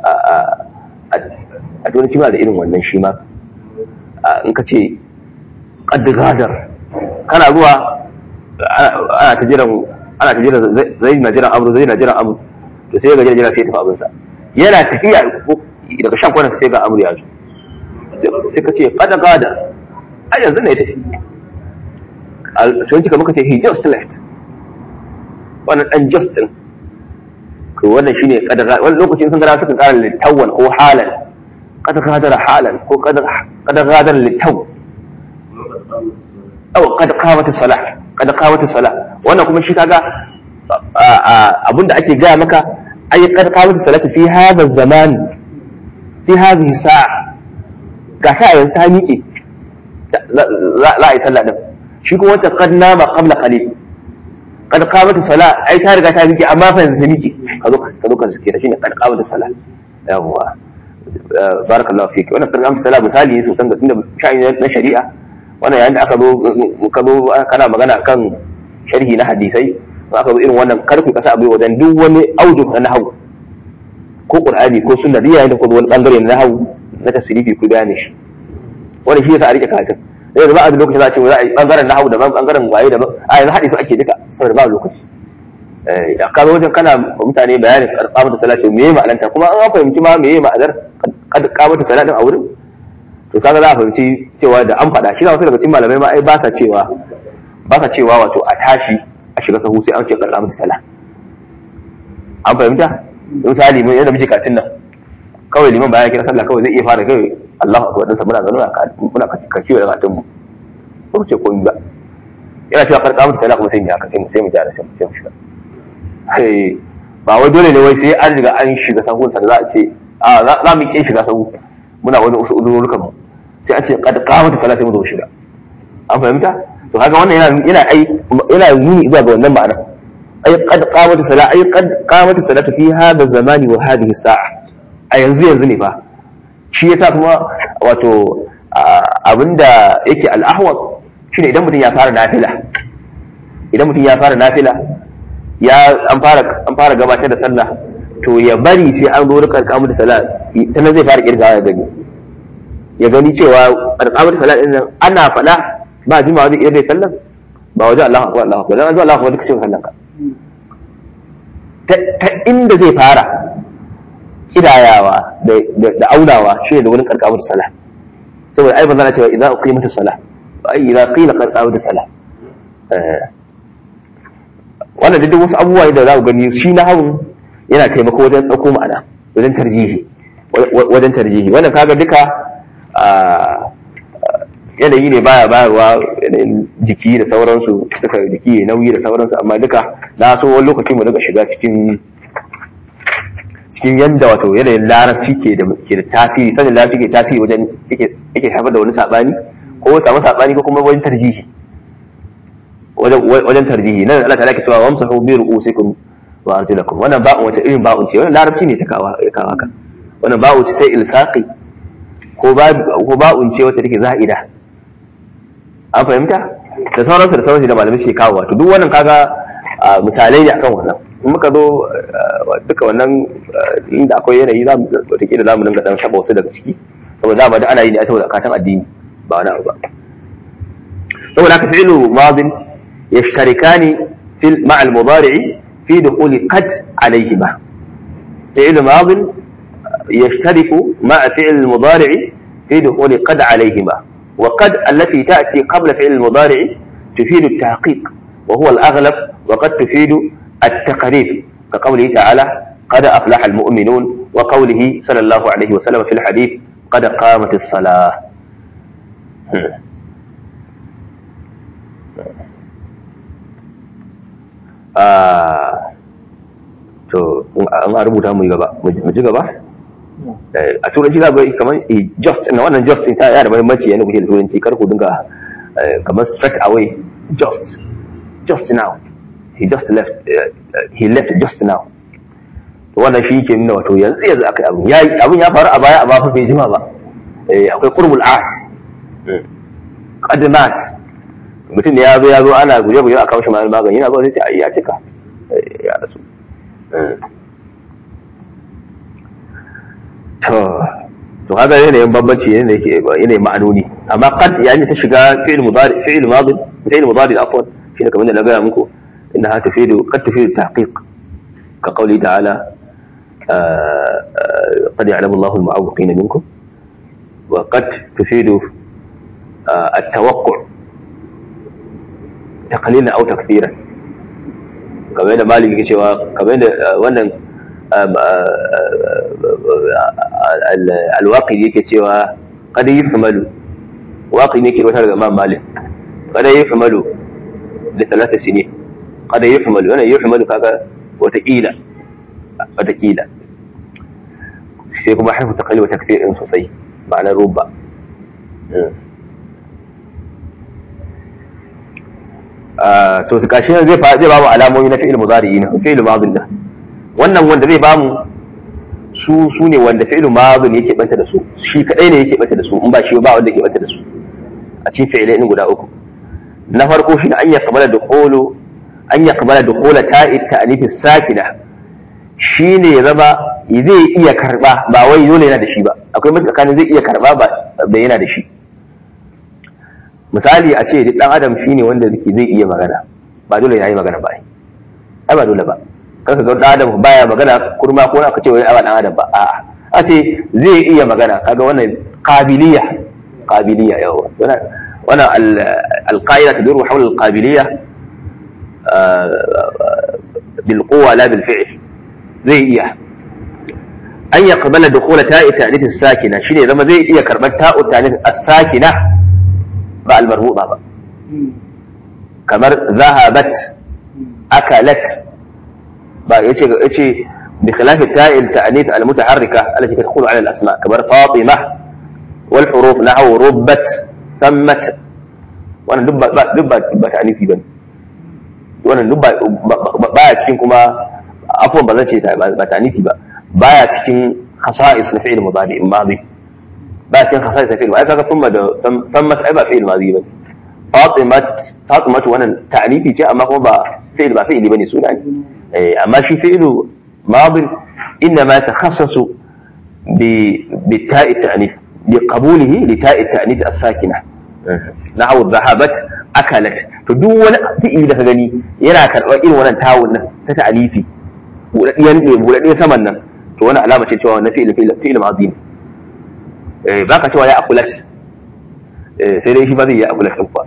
S1: a dole shi ma da irin wannan shi ma in ka ce qad gadar kana zuwa ana ta jiran ana ta jiran zai na jiran amru zai na jiran amru to sai ga jira jira sai tafi abin sa yana tafiya daga shan kwanan sai ga amru ya zo sai ka ce qad gada ai yanzu ne tafi al-tunci kamar ka ce he just left wannan dan just din to wannan shine qad gada wannan lokacin sun gara suka kara litawan ko halan qad gadara halan ko qad qad gadara litawan aw qad qamat salah qad qamat salah wannan kuma shi kaga abinda ake gaya maka ay qad qamat salatu fi hadha zaman fi hadhihi sa'a ga ta yanzu ta miƙe za a yi sallah din shi kuma wata qad nama qabla qalil qad qamat salah ai ta riga ta miƙe amma fa yanzu ta miƙe ka zo ka zo ka zuke da shine qad qamat salah yawwa barakallahu fiki wannan qad qamat salah misali ne sosan ga tunda sha'ani na shari'a wannan yayin da aka zo ka zo kana magana kan sharhi na hadisai aka zo irin wannan karfin kasa abai wajen duk wani audu na nahwu ko qur'ani ko sunna duk yayin da ku wani bangare na nahwu na tasrifi ku gane shi wannan shi yasa a rike katin yanzu ba a da lokacin za a ce za a yi bangaren nahwu daban bangaren waye daban a yanzu hadisi ake duka saboda ba lokaci eh da ka zo wajen kana mutane bayanin qamatu salati me ma'anarta kuma an fahimci ma me ma'anar qamatu salatin a wurin to kaga za a fahimci cewa da an faɗa shi na wasu daga cikin malamai ma ai ba sa cewa ba sa cewa wato a tashi a shiga sahu sai an ce karɓa mutu sallah an fahimta misali mun yadda muke katin nan kawai liman bayan kira sallah kawai zai iya fara kai Allahu akbar dan muna zaune muna kaciwa da katin mu ko ce ko ba yana cewa karɓa mutu sallah kuma sai mu haka sai mu sai mu jara sai mu sai mu shiga ba wai dole ne wai sai an riga an shiga sahun sa da za a ce a za mu ke shiga sahu muna wani wasu udurorukan mu sai an ce kad qamata salati mu zo shiga an fahimta to kaga wannan yana yana ai yana nuni zuwa ga wannan ma'ana ai kad qamata salati ai kad qamata salati fi hada zamani wa hadhihi sa'a a yanzu yanzu ne fa shi yasa kuma wato abinda yake al-ahwal shine idan mutum ya fara nafila idan mutum ya fara nafila ya an fara an fara gabatar da sallah to ya bari sai an zo rikar kamu da salat ta nan zai fara kirgawa ya gani ya gani cewa karkamar da salat din ana faɗa ba jima zai iya dai sallan ba waje Allah akbar Allah akbar dan Allah akbar duka cewa sallan ka ta inda zai fara kidayawa da aunawa shi ne da wurin karkamar da salat saboda ai bazana cewa idan uqimat as-salah wa ai idan qila karkamar da salat wannan duk wasu abubuwa da za ku gani shi na hawan yana taimako wajen ɗauko ma'ana wajen tarjihi wajen tarjihi wannan kaga duka yanayi ne baya bayarwa yanayin jiki da sauransu suka jiki ya nauyi da sauransu amma duka na so wani lokaci mu daga shiga cikin cikin yadda wato yanayin larabci ke da ke da tasiri sanin larabci ke tasiri wajen yake haifar da wani sabani ko samu sabani ko kuma wajen tarjihi wajen tarjihi nan Allah ta'ala ke cewa wamsahu bi ru'usikum wa arjulakum wannan ba'u wata irin ba'u ce wannan larabci ne ta kawo ya kawo haka wannan ba'u ce sai ilsaqi ko ba ko ba'un ce wata take za'ida an fahimta da sauransu da sauransu da malamai suke kawo wato duk wannan kaga a, misalai ne akan wannan in muka zo a, duka wannan a, inda akwai yanayi za mu wataƙila za mu dinga ɗan taɓa wasu daga ciki saboda dama da ana yi ne saboda katan addini ba wani abu ba saboda haka fi'lu madin yashtarikani fil ma'al mudari'i fi dukhuli qad alayhima fi'lu madin يشترك مع فعل المضارع في دخول قد عليهما وقد التي تأتي قبل فعل المضارع تفيد التحقيق وهو الأغلب وقد تفيد التقريب كقوله تعالى قد أفلح المؤمنون وقوله صلى الله عليه وسلم في الحديث قد قامت الصلاة آه to an rubuta mu gaba mu ji gaba a turanci za ga kamar just na wannan just ta yana da muhimmanci yana kuke da turanci kar ku dinga kamar straight away just just now he just left he left just now to wannan shi ke nuna wato yanzu yanzu aka abin ya abin ya faru a baya a ba bai jima ba akwai qurbul ahd qadmat mutum ne ya zo ya zo ana guje guje a kawo shi magani yana zo sai ce ai ya cika ya rasu to to haka yanayin bambanci ne yake yanayin ma'anoni amma qad yani ta shiga fi'il mudari fi'il madi fi'il mudari afwan shine kamar da na gaya muku innaha tufidu qad tufidu tahqiq ka qawli ta'ala قد يعلم الله المعوقين منكم وقد تفيد التوقع تقليلا او تكثيرا kamar yadda malik yake cewa kamar yadda wannan alwaƙi yake cewa kada yi fimalu waƙi ne ke wata daga imam malik kada yi fimalu da talata sini kada yi fimalu wannan yi fimalu kaga watakila watakila sai kuma haifu ta kalli wata kafirin sosai ma'anar rubba to su kashi zai zai ba mu alamomi na fi'il mudari ne fi'il madin da wannan wanda zai ba mu su su ne wanda fi'il madin yake banta da su shi kadai ne yake banta da su in ba shi ba wanda yake banta da su a cikin fi'ilai din guda uku na farko shi an ya kamala dukhulu an ya kamala dukhula ta'id ta'nif sakina shine ya zama zai iya karba ba wai dole yana da shi ba akwai mutsakanin zai iya karba ba bai yana da shi misali a ce duk dan adam shine wanda yake zai iya magana ba dole yayi magana ba ai ba dole ba kanka ga dan adam baya magana kurma ko aka ce wai ai dan adam ba a'a a ce zai iya magana kaga wannan qabiliya qabiliya yawa wannan wannan alqaida taduru hawla alqabiliya bil quwwa la bil fi'l zai iya an yaqbala dukhula ta'i ta'nith as-sakina shine zama zai iya karbar ta'u ta'nith as-sakina ba almarbuɗa ba kamar zahabat akalat ba yace yace bi khilaf ta'il ta'nith al-mutaharrika allati tadkhulu ala al-asma kamar fatima wal huruf nahwu rubbat thammat wannan duk ba duk ba ba ta'nifi bane wannan duk ba baya cikin kuma afwan ba zan ce ba ta'nifi ba baya cikin khasa'is na fi'il mudari madi ba cikin khasa'is na fi'il madi kaga thumma da thammat ai ba fi'il madi bane fatimat fatimat wannan ta'nifi ce amma kuma ba fi'il ba fi'ili bane suna ne eh amma shi fi'ilu madi انما تخصص بتاء التأنيث بقبوله لتاء التأنيث الساكنة نحو ذهبت أكلت فدو wani fi'ili da ka gani yana karɓar irin wannan tawun nan ta ta'alifi buɗaɗɗiyan ne buɗaɗɗiyan saman nan to wani alama ce cewa wannan fi'il fi'il fi'il madi ne eh baka cewa ya akulat eh sai dai shi ba zai ya akulat din kuwa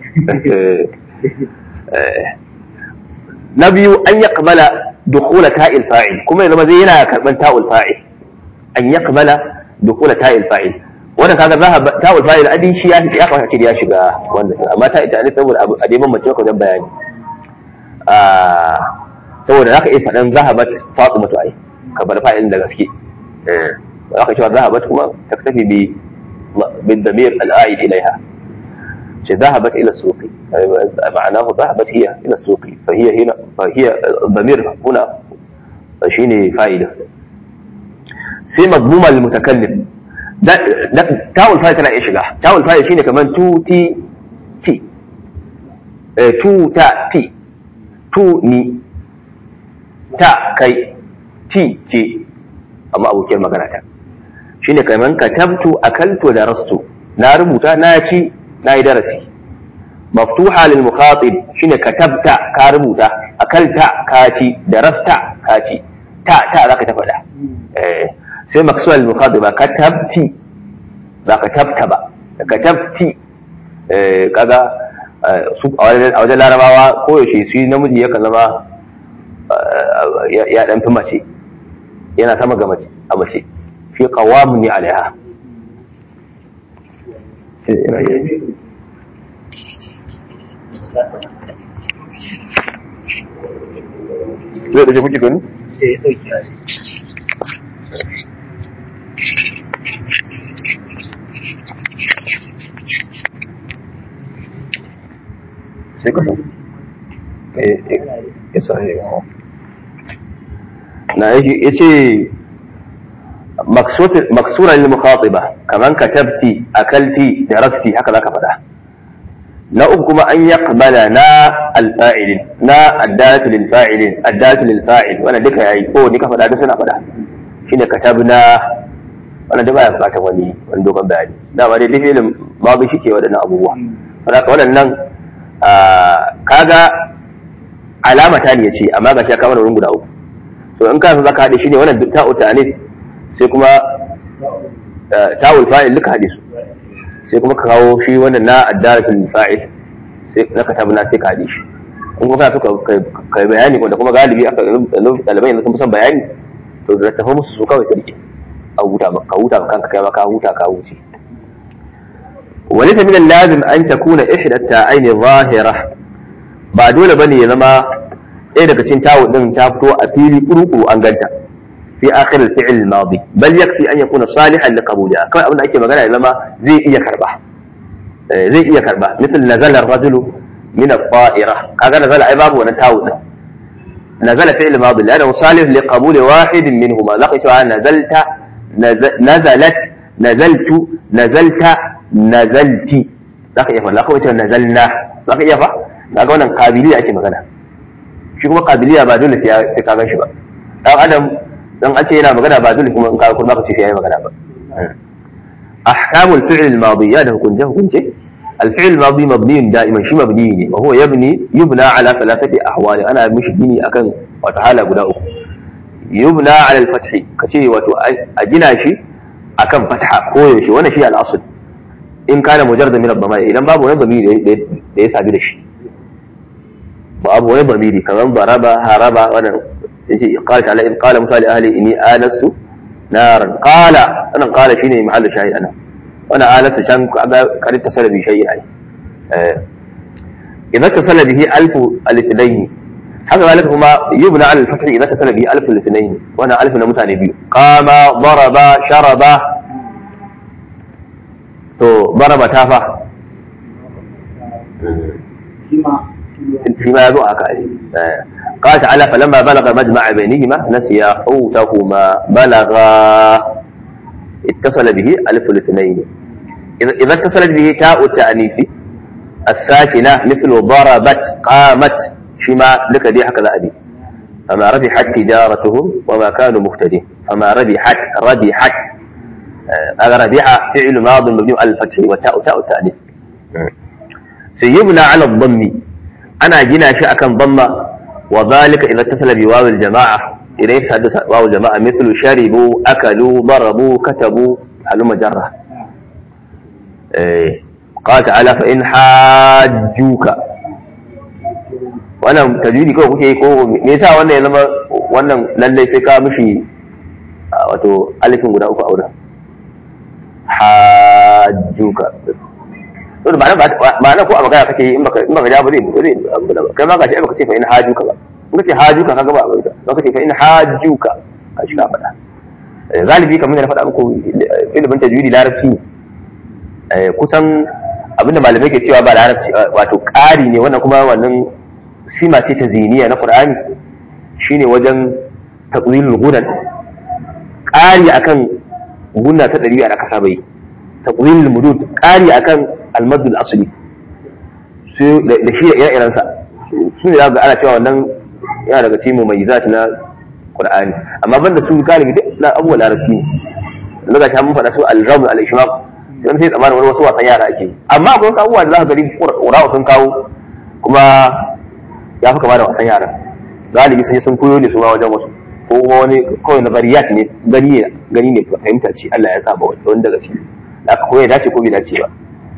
S1: na biyu an yaqbala dukhula ta'il fa'il kuma ya zama zai yana karɓar ta'ul fa'il an yaqbala dukhula ta'il fa'il wannan kaga zahaba ta'ul fa'il adi shi ya ya kamata ce ya shiga wannan amma ta ita ne saboda a dai ban mace wajen bayani ah saboda zaka iya faɗan zahabat fatimatu ai ka bar fa'ilin da gaske eh zaka cewa zahabat kuma taktafi bi bin damir al-a'id ilaiha ce zahabat ila suqi ma'anahu zahabat hiya ila suqi fa hiya hina fa hiya damir huna shine fa'ida sai madmuma lil mutakallim ta'ul fa'il tana iya shiga ta'ul fa'il shine kamar tu ti ti tu ta ti tu ni ta kai ti ce amma abokiyar magana ta shine kamar katabtu akaltu da rastu na rubuta na ci na yi darasi maftuha lil mukhatib shine katabta ka rubuta akalta ka ci darasta ka ci ta ta zaka ta faɗa eh sai maksuwa lil mukhatib ba katabti ba katabta ba katabti eh kaga su a wajen larabawa ko yaushe su namiji yakan zama ya dan fi mace yana sama ga mace a mace fi qawamun ni alaiha zai ɗauke kuke gani?
S2: sai ya ɗauki a
S1: sai ka san ya sa ya gawa na yake ya ce maksura lil mukhatiba kaman katabti akalti darasti haka zaka faɗa na uku kuma an yaqbala na alfa'ilin na addatu lil fa'ilin addatu lil fa'il wannan duka yayi ko ni ka faɗa da suna faɗa shine katabna wannan da baya bukatar wani wani dogon bayani dama dai duk filin babu shi ke waɗannan abubuwa saboda waɗannan kaga alama ta ne ce amma ga shi ya kama da wurin guda uku so in ka za ka haɗe shi ne wannan ta'u ta ne sai kuma ta'ul fa'il duka haɗe su sai kuma ka kawo shi wannan na addaratul fa'il sai na ka tabbana sai ka haɗe shi in kuma kana so ka bayani wanda kuma galibi aka ɗalibai yanzu sun fi son bayani to da tafi musu su kawai sarki a huta ka huta kanka kai ma ka huta ka huce وليس من اللازم أن تكون إحدى التاءين ظاهرة ba dole bane ya zama ɗaya daga cikin tawo din ta fito a fili kuru an ganta fi akhir al-fi'l al-madi bal yakfi an yakuna salihan li qabuliha kawai abin da ake magana ya zama zai iya karba zai iya karba misal nazala ar-rajulu min at-ta'ira kaga nazala ai babu wannan tawo din nazala fi'l madi lana salih li qabul wahid minhuma zaka cewa nazalta nazalat nazaltu nazalta nazalti zaka iya fa zaka iya nazalna zaka iya fa kaga wannan kabiliya ake magana shi kuma kabiliya ba dole sai ka gan shi ba dan adam dan an ce yana magana ba dole kuma in ka kurma ka ce sai yayi magana ba ahkamul fi'l al-madi ya da hukunce hukunce الفعل الماضي مبني دائما شي مبني وهو يبني يبنى على ثلاثة أحوال أنا مش بني أكن وتعالى قد يبنى على الفتح كشي وتو أجنا شي أكن فتحة كوي شي وانا شي الأصل إن كان مجرد من الضمائر إذا باب وين ضمير ليس عبد شي babu wani bamiri kamar baraba haraba wannan yace qala ta'ala in qala musa li ahli inni anastu naran qala wannan qala shine mahallu shahid ana wannan anastu can kaga karin tasala bi shay'in ai eh idan tasala bihi alf alithnayn haka zalika kuma yubna ala al-fath idan tasala bihi alf alithnayn wannan alf na mutane biyu qama daraba sharaba to baraba tafa فيما يدعو أكاري قال تعالى فلما بلغ مجمع بينهما نسي حوتهما بلغا اتصل به ألف الاثنين إذا اتصلت به تاء التأنيث الساكنة مثل ضربت قامت شما لك دي هكذا أبي فما ربحت تجارتهم وما كانوا مهتدين فما ربحت ربحت هذا ربح فعل ماض مبني على الفتح وتاء تاء التأنيث سيبنى على الضم ana gina shi akan damma wa zalika idan tasala bi wawil jama'a idan ya sadu wawil jama'a mithlu sharibu akalu darabu katabu haluma jarra eh qala ta'ala fa in hajjuka wannan tajwidi kawai kuke yi ko me yasa wannan ya zama wannan lalle sai ka mishi wato alifin guda uku a wurin hajjuka to ba ba na ko a magana kake in baka in baka ja ba zai zai abu da ba kai ma gashi ai baka ce fa in hajuka ba in kace hajuka kaga ba abin da baka ce fa in hajuka ka shi ka faɗa galibi kamar da na faɗa muku ilimin tajwidi larabci kusan abinda malamai ke cewa ba larabci wato ƙari ne wannan kuma wannan sima ce ta ziniya na qur'ani shine wajen taqwilul gunan ƙari akan gunna ta ɗari da aka saba yi taqwil mudud ƙari akan al-madd al-asli su da shi da ire sa su ne ga ana cewa wannan yana daga cikin mumayyizat na Qur'ani amma banda su galibi duk na abubuwan larabci ne daga shi mun faɗa su al-ram al-ishmaq sai sai tsammanin wani wasu wasan yara ake amma akwai wasu abubuwa da za ka gani ƙurawa sun kawo kuma ya fi kama da wasan yara galibi sun yi sun koyo ne su ma wajen wasu ko kuma wani kawai na bariyat ne gani ne gani ne fahimta ce Allah ya saba wani daga ciki da aka koya dace ko bai dace ba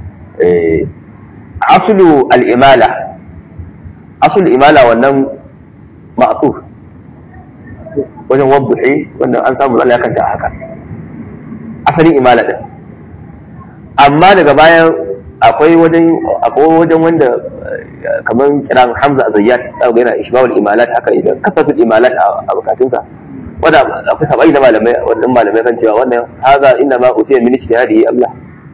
S1: asulu al-imala asulu imala wannan ma'tuf wajen wadduhi wannan an samu Allah ya kanta haka asalin imala din amma daga bayan akwai wajen akwai wajen wanda kamar kiran Hamza Zayyat ga yana ishbawul imalat haka idan kasatul imalat a bukatunsa wanda akwai sabai da malamai wannan malamai kan cewa wannan haza inna ma utiya min ijtihadihi amla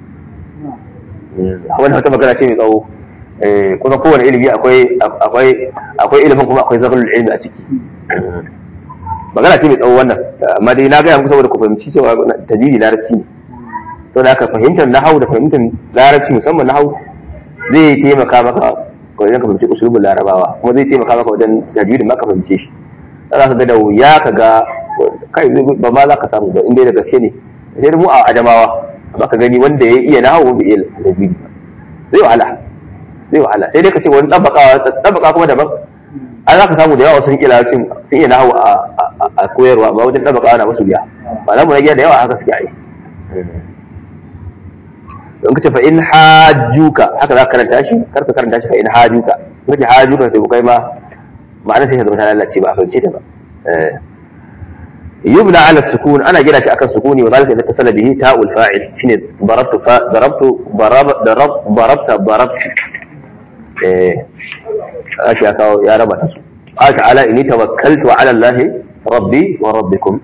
S1: wannan wata magana ce mai tsawo kuma kowane ilimi akwai akwai akwai ilimin kuma akwai zarrul ilmi a ciki magana ce mai tsawo wannan amma dai na gaya muku saboda ku fahimci cewa tajiri larabci ne sau da aka fahimtar nahau da fahimtar larabci musamman nahau zai taimaka maka wajen ka fahimci usulubin larabawa kuma zai taimaka maka wajen tajiri ma ka fahimce shi za ka ga da wuya ka ga kai ba ma za ka samu ba inda da gaske ne sai mu a adamawa amma ka gani wanda ya iya nahau bai iya tajiri ba zai wahala zai wahala sai dai ka ce wani tsabaka kuma daban an za ka samu da yawa sun iya larabcin sun iya nahau a koyarwa amma wajen tsabaka ana musu biya ba za mu rage da yawa haka suke yi don kace fa in hajjuka haka za ka karanta shi kar ka karanta shi fa in hajjuka in kace hajjuka sai kai ma ma'ana sai ka zama ta lalace ba a fahimce ta ba yubna ala sukun ana gina shi akan sukuni wa zalika idza tasala bihi ta'ul fa'il shine darabtu fa darabtu darab darab darabta darabtu eh ashi aka ya raba ta su qala ta'ala inni tawakkaltu ala allahi rabbi wa rabbikum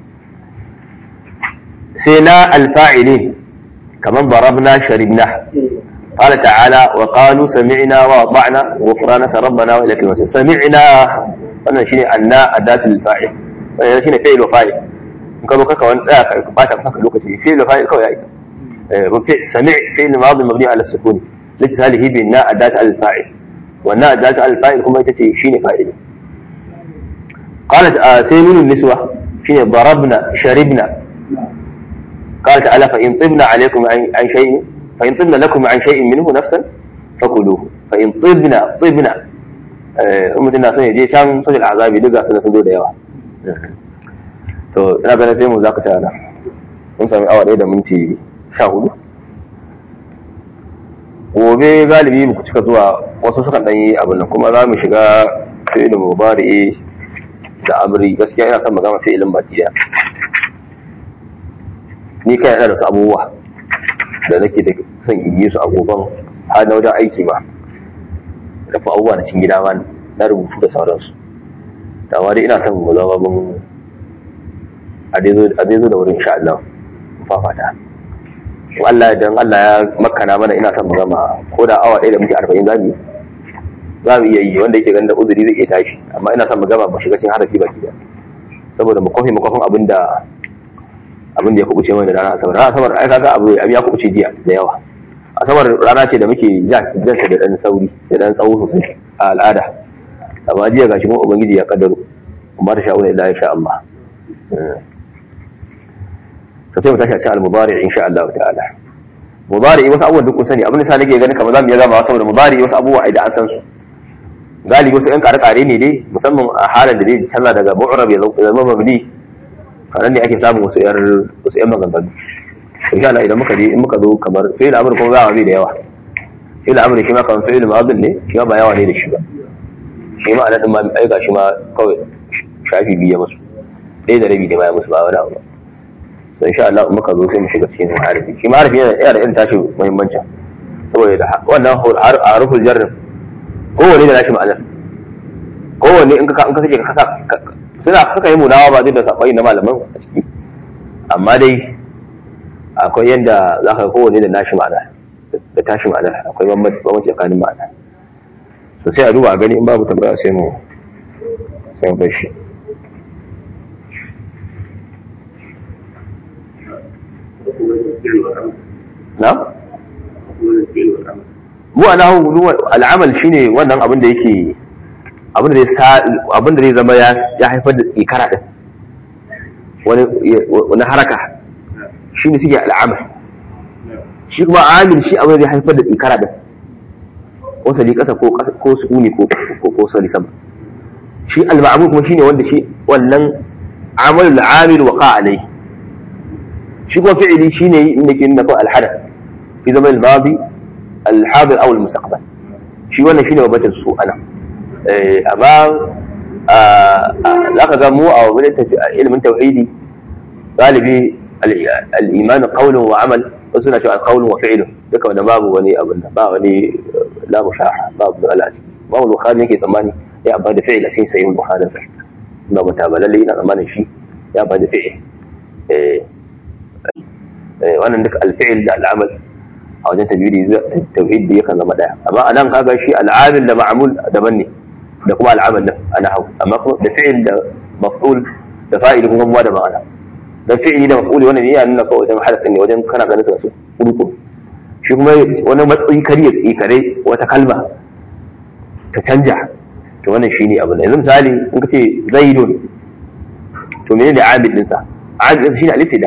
S1: sai na alfa'ilin كمان ضربنا شربنا قال تعالى وقالوا سمعنا وأطعنا غفرانك ربنا وإليك المصير سمعنا wannan shine anna adatul fa'il wannan shine fi'il wa fa'il in ka zo kaka wani tsaya ka bata maka lokaci fi'il wa fa'il kawai ya isa eh mun fi sami' fi'il madi mabni ala sukun litisalihi bi na adat al fa'il wa na adat al fa'il kuma ita ce shine fa'il qalat sayyidun niswa shine darabna sharibna قال تعالى فإن طبنا عليكم عن شيء فإن طبنا لكم عن شيء منه نفسا فكلوه فإن طبنا طبنا mutum na son ya je can sojin azabi duk gasu sun zo da yawa to ina ganin sai mu za ka tara mun sami awa ɗaya da minti sha hudu gobe galibi muku cika zuwa wasu sukan ɗan yi abin nan kuma za mu shiga fi'ilin mubari da amri gaskiya ina son magana fi'ilin baki daya ni kai yana da su abubuwa da nake da son in yi su a goban har na wajen aiki ba da fa abubuwa na cin gida ma na rubutu da sauransu da ma dai ina son mu zama mun a dai zo da wurin insha Allah mu fafata in Allah dan Allah ya makana mana ina son mu gama ko da awa ɗaya da muke arba'in za mu yi za mu iya yi wanda yake ganin da uzuri zai iya tashi amma ina son mu gama mu shiga cikin harafi baki da saboda mu kofi mu kofin abin da abin da ya kubuce mana da rana asabar rana asabar ai kaga abu ya kubuce jiya da yawa asabar rana ce da muke ja janta da dan sauri da dan tsawo sosai a al'ada amma jiya gashi kuma ubangiji ya kaddaro kuma ta sha'una illa insha Allah to sai mu tashi a cikin al-mudari insha Allah ta'ala mudari wasu abubuwan duk kun sani abin da sa nake ganin kamar zamu iya gama saboda mudari wasu abubuwa ai da an san su galibi wasu yan kare-kare ne dai musamman a halin da zai canza daga mu'rab ya zama mabni kanan ne ake samun wasu yar wasu yan maganganu insha Allah idan muka je in muka zo kamar fi'il amr kuma za a bi da yawa fi'il amr shi ma kamar fi'il madin ne shi ma ba yawa ne da shi ba shi ma anan ma aika shi ma kawai shafi biya musu ɗaya da rabi ne ma ya musu ba wani abu ba so insha Allah in muka zo sai mu shiga cikin harafi shi ma harafi yana da irin tashi muhimmancin saboda da wannan haruful jarrin kowane da nashi ma'anar kowane in ka in ka sake ka kasa suna suka yi munawa ba duk da sabai na malaman a ciki amma dai akwai yadda za ka kowane da nashi ma'ana da tashi ma'ana akwai bambanci tsakanin ma'ana so sai a duba a gani in babu tambaya sai mu sai mu bashi na mu a nahu al'amal shine wannan abin da yake abin da zai abin da zai zama ya ya haifar da tsikara din wani wani haraka shine suke al'amal shi kuma amil shi abin da zai haifar da tsikara din ko sali kasa ko ko sukuni ko ko ko sali sama shi al-ma'mul kuma shine wanda shi wannan amalul amil waqa alai shi kuma fi'ili shine inda ke nuna ko al-hadath fi zaman al-madi al-hadir aw al-mustaqbal shi wannan shine babban su ana amma zaka ga mu a wajen ilimin tauhidi galibi al-iman qawlun wa amal wasu na cewa qawlun wa fi'lun duka wanda babu wani abin da ba wani la mushaha babu ala ciki babu bukhari yake tsammani ya ba da fi'il a cikin sayyid bukhari sa ba mata ba lalle ina tsammanin shi ya ba da fi'il eh wannan duka al-fi'il da al-amal a wajen tajwidi tauhid da yakan zama daya amma anan kaga shi al-amil da ma'mul daban ne da kuma al-amal din ana hau amma kuma da fi'il da maf'ul da fa'il kuma kuma da ma'ana dan fi'ili da maf'uli wannan yana nuna kawai wajen hadasin ne wajen kana ganin su kurku shi kuma wani matsayi kariya tsikare wata kalma ta canja to wannan shine abin da yanzu misali in ka ce zaidun to menene amil din sa amil din shine al-ibtida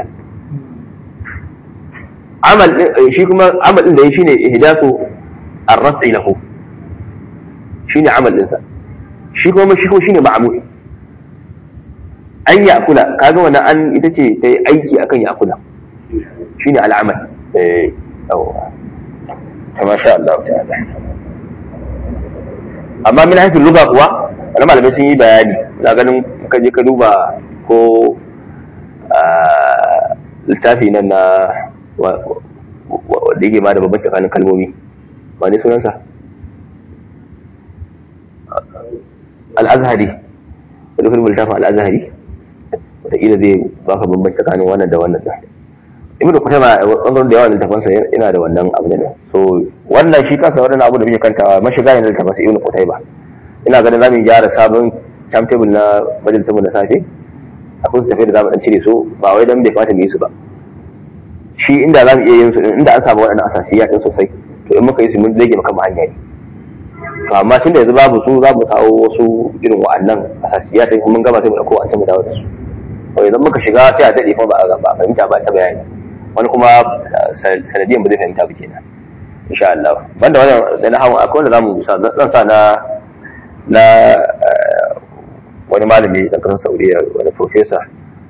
S1: amal shi kuma amal din da yake shine ihdathu ar-raf'i lahu shine amal din sa shi kuma shi kuma shine ma'mul an yakula kaga wannan an ita ce ta yi aiki akan yakula shine al'amal eh yawa kama sha Allah ta'ala amma min haifin lugha kuwa wani malamai sun yi bayani na ganin ka je ka duba ko littafi nan na wanda yake ma da babban tsakanin kalmomi ba ne sunansa al-azhari wani kuma littafin al-azhari wataƙila zai baka bambanci tsakanin wannan da wannan da ibnu kutama bangaren da yawan littafansa yana da wannan abu ne so wannan shi kansa wannan abu da muke kantawa mashiga ne da littafansa ibnu kutaiba ina ganin zamu gyara sabon timetable na majalisar mu na safe akwai su tafi da zamu dan cire su ba wai dan bai kamata mu yi su ba shi inda zamu iya yin su inda an samu waɗannan asasiya din sosai to in muka yi su mun zage maka hanya ne to amma tunda yanzu babu su za mu kawo wasu irin wa'annan asasiya din mun gaba sai mu dauko an ta mu dawo da su to idan muka shiga sai a dade kuma ba a fahimta ba ta bayani wani kuma sanadiyan ba zai fahimta ba kenan insha Allah banda wannan da na hawa akwai wanda zamu sa zan sa na na wani malami da kasan Saudiya wani professor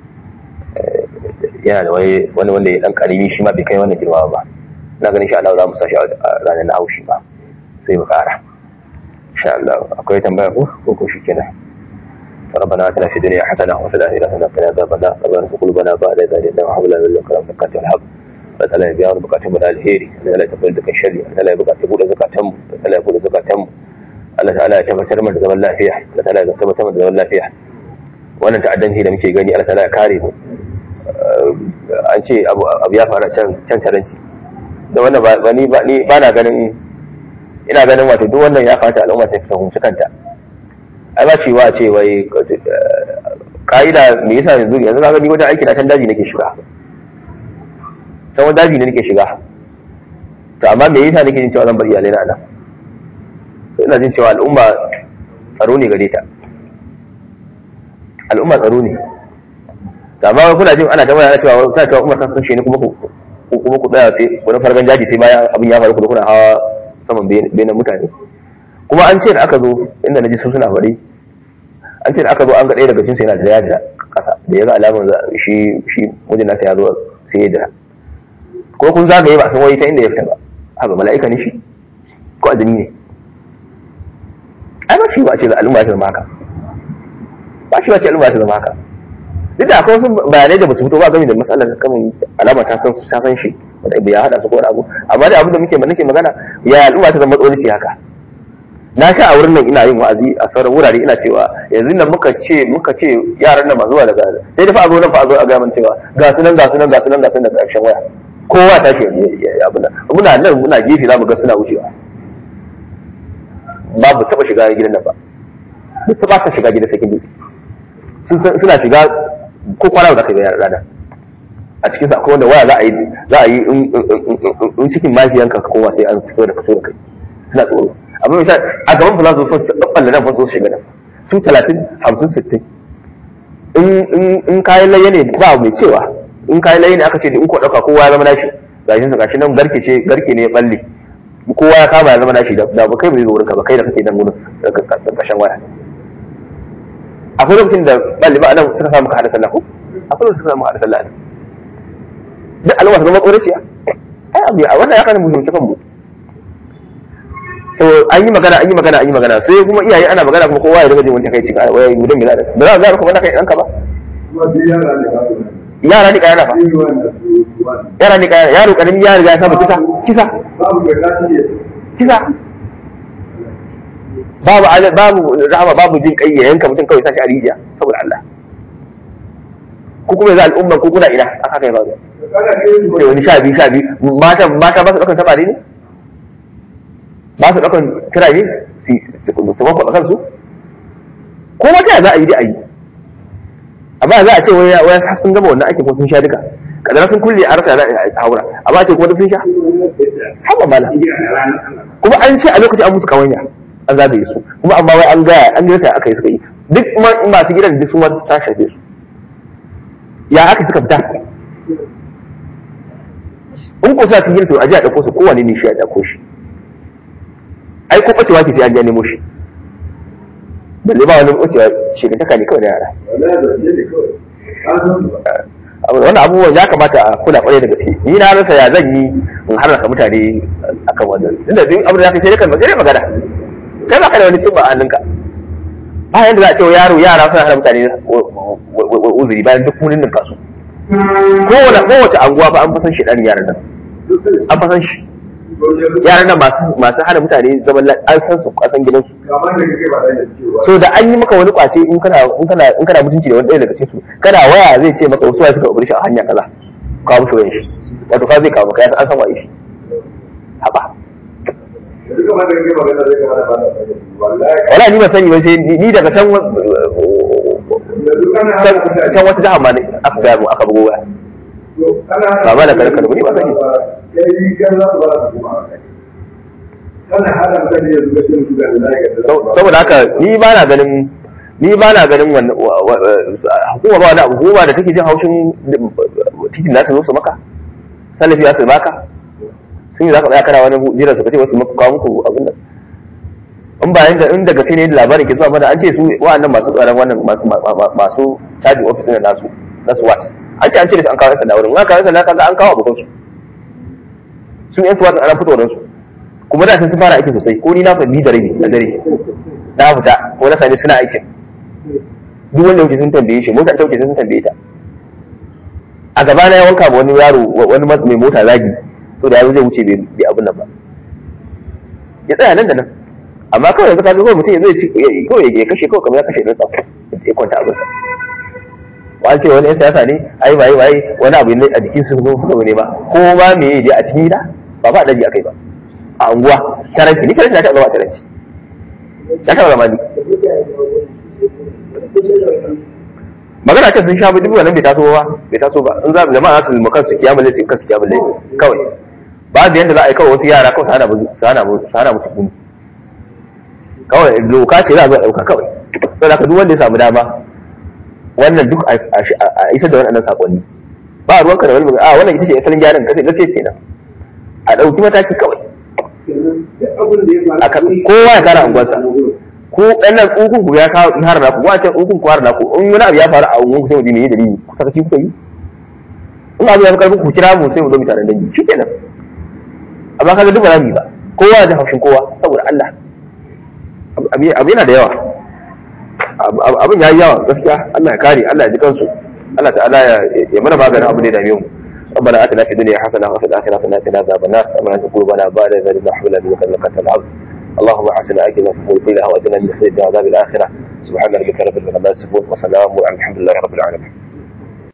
S1: yana da wani wani wanda ya dan karimi shi ma bai kai wannan girma ba ina ganin insha Allah za mu sa shi a ranar na haushi ba sai mu kara insha Allah akwai tambaya ko ko shi kenan ربنا اتنا في الدنيا حسنه وفي الاخره حسنه وقنا عذاب النار ربنا ارزق قلوبنا بعد اذ هديتنا وهب لنا من لدنك رحمه انك الحق فلا يبيع بكاتم ولا الهيري لا تقبل ذلك الشر لا يبقى تقول زكاتم لا يقول زكاتم Allah ta'ala ya tabbatar mana da zaman lafiya Allah ta'ala ya tabbatar mana da zaman lafiya wannan ta'addanci da muke gani Allah ta'ala ya kare mu an ce abu ya fara can can taranci da wannan ba ni ba ni ba na ganin ina ganin wato duk wannan ya fata al'umma ta fahimci kanta ai ba cewa ce wai ka'ida me yasa yanzu yanzu ka gani wajen aiki na can daji nake shiga can wani daji ne nake shiga to amma me yasa nake jin cewa zan bar iyalai na nan to ina jin cewa al'umma tsaro ne gare ta al'umma tsaro ne to amma kuna jin ana ta ana cewa kuna cewa umar kan kashe ni kuma ku kuma ku tsaya sai wani fargan jaji sai bayan abin ya faru ku kuna hawa saman benin mutane kuma an ce da aka zo inda na ji su suna faɗi an ce da aka zo an ga ɗaya daga cinsu yana da ya da ƙasa da ya ga alamun shi shi mijin nasa ya zo sai ya jira ko kun zagaye ba san wai ta inda ya fita ba haka mala'ika ne shi ko azumi ne ai ba shi ba ce da al'umma ta zama haka ba shi ba ce al'umma ta zama haka duk da akwai wasu bayanai da ba su fito ba game da matsalar kamun alama ta san ta san shi wanda ya haɗa su ko wani abu amma da abin da muke nake magana ya al'umma ta zama matsaloli ce haka na sha a wurin nan ina yin wa'azi a sauran wurare ina cewa yanzu nan muka ce muka ce yaran nan masu zuwa daga sai da fa a zo nan fa a zo a ga mun cewa ga su nan ga su nan ga su nan ga su nan daga ƙarshen waya kowa ta ce abin nan muna nan muna gefe za mu ga suna wucewa babu taba shiga gidan nan ba ba su ba ta shiga gidan sakin dutse suna shiga ko kwana da kai bayan rana a cikin sa akwai wanda waya za a yi za a yi in- in in cikin mafiyanka ka koma sai an fito da fito da kai suna tsoro amma misali a gaban philosophers su ɓaɓɓalla nan fa su shiga nan su talatin hamsin sittin in in in kayan layya ne ba mai cewa in kayan layya ne aka ce da in ko ɗauka kowa ya zama nashi gashi gashi nan garke ce garke ne ya balle kowa ya kama ya zama nashi da da ba kai bai zo wurinka ba kai da kake nan gurin ƙarshen waya akwai lokacin da ɗaliba nan suka samu ka hada sallah ko akwai lokacin suka samu ka hada sallah ne duk al'umma su zama tsoraciya ai abu a wannan ya kana mu shauki kanmu so an yi magana an yi magana an yi magana sai kuma iyaye ana magana kuma kowa ya daga jin wani kai cika wai gudan me za a ba za a zara kuma na kai ɗanka ba yara ni kayana fa yara ni kayana yaro karami ya riga ya saba kisa kisa kisa babu ala- babu rahama babu jin kai ya yanka mutum kawai sashi a rijiya saboda Allah ko kuma yanzu al'umma ko kuna ina aka kai ba sai wani sha biyu sha biyu mata mata ba su ɗaukan samari ne ba su ɗaukan kirare su su su mafa kansu ko wata ya za a yi dai a yi amma za a ce wai wai sun gama wannan aikin ko sun sha duka kadara sun kulle a rasa za a haura amma a ce kuma duk sun sha haba mala kuma an ce a lokacin an musu kawanya an zagaye su kuma amma wai an gaya an gaya aka yi suka yi duk ma- masu gidan duk su ma ta shafe su ya aka suka fita in ko sa su gina to a ji a ɗauko su kowane ne shi a ɗauko shi ai ko ɓacewa ke sai an ja nemo shi balle ba wani ɓacewa shekantaka ne kawai da yara abu- wannan abubuwan ya kamata a kula kwarai da gaske ni na rasa ya zan yi in harraka mutane akan wannan tunda duk abin da ka sai kan sai dai magana kai ba ka da wani cin ba a hannunka ba yanda za a ce wa yaro yara suna hana mutane wa- wa- wa- uzuri bayan duk munin ninka su kowane kowace anguwa fa an fasan shi ɗan yaran nan an fasan shi yaran nan masu masu hana mutane zaman la- an san su a san gidansu so da an yi maka wani kwace in kana in kana in kana mutunci da wani ɗaya daga cikin su kana waya zai ce maka wasu waye suka ubur shi a hanya kaza kawo mushi wayan shi wato ka zai kawo maka ya san an san waye shi haba wala ni ba sani ba sai ni ni daga can wa- can can wata jihar ma ne aka gaya mu aka bugo waya Ba ma da kare kare ba, ni ba sani. Sau- saboda haka ni ba na ganin ni ba na ganin wannan wa- wa- hukuma ba wani abu hukuma da take jin haushin titin za ta zo su maka salafi za su baka sun yi za ka tsaya kana wani jiran su kace wasu maka kawo muku abin nan in ba yanda in daga sai ne labarin ke zuwa mana an ce su wa'annan masu tsaron wannan masu ma- ma- masu caji ofis ɗin nasu na SWAT an ce an ce da su an kawo yan sanda wurin in aka kawo yan sanda kaga an kawo abokan su sun yan SWAT ana fito wurin su kuma da sun fara aikin sosai ko ni na fadi da rabi a dare na fita ko na sami suna aikin duk wanda yake sun tambaye shi mota ta wuce sun tambaye ta a gaba na ya wanka ma wani yaro wani mai mota zagi to da yaro zai wuce bai bai abin nan ba ya tsaya nan da nan amma kawai yanzu kaga kawai mutum ya zai ci kawai ya kashe kawai kamar ya kashe ɗan tsafa ya kwanta abinsa ba an ce wani yan siyasa ne ai waye waye wani abu ne a jikin su zo suka ne ba ko ma me ya je a cikin gida ba ba daji akai ba a unguwa taranci ni taranci na taɓa zama taranci ya taɓa zama ni magana ce sun sha bi dubu wannan bai taso ba bai taso ba in za jama'a su mu kansu kiyamul layl su kansu kiyamul layl kawai ba da yanda za a yi kawai wasu yara kawai su hana mu su hana mu su hana mu sukuni kawai doka ce za a zo a ɗauka kawai saboda haka duk wanda ya samu dama wannan duk a a isar da waɗannan sakonni ba ruwanka da wani magana a wannan ita ce asalin gyaran kace gace kenan a ɗauki mataki kawai a kan kowa ya kara unguwarsa ko ɗannan ukun ku ya kawo in har naku ko a can ukun ku har naku in wani abu ya faru a unguwar ku sai mu ji me dalili ku sakaci kuka yi in abu ya fi karfin ku kira mu sai mu zo mu tare dangi shi kenan amma kaga duk ba za mu yi ba kowa ya ji haushin kowa saboda Allah abu abu yana da yawa Abu- abin ya yi yawa gaskiya Allah ya kare Allah ya ji kansu Allah ta'ala ya ya mana maganin abu ne da mu ربنا اتنا في الدنيا حسنه وفي الاخره حسنه وقنا عذاب النار ربنا لا تزغ قلوبنا بعد إذ هديتنا وهب لنا من لدنك رحمة انك انت الوهاب اللهم احسن اجلنا في ملكنا واجلنا من خزي عذاب الاخره سبحان ربك رب العزه عما يصفون وسلام على الحمد لله رب العالمين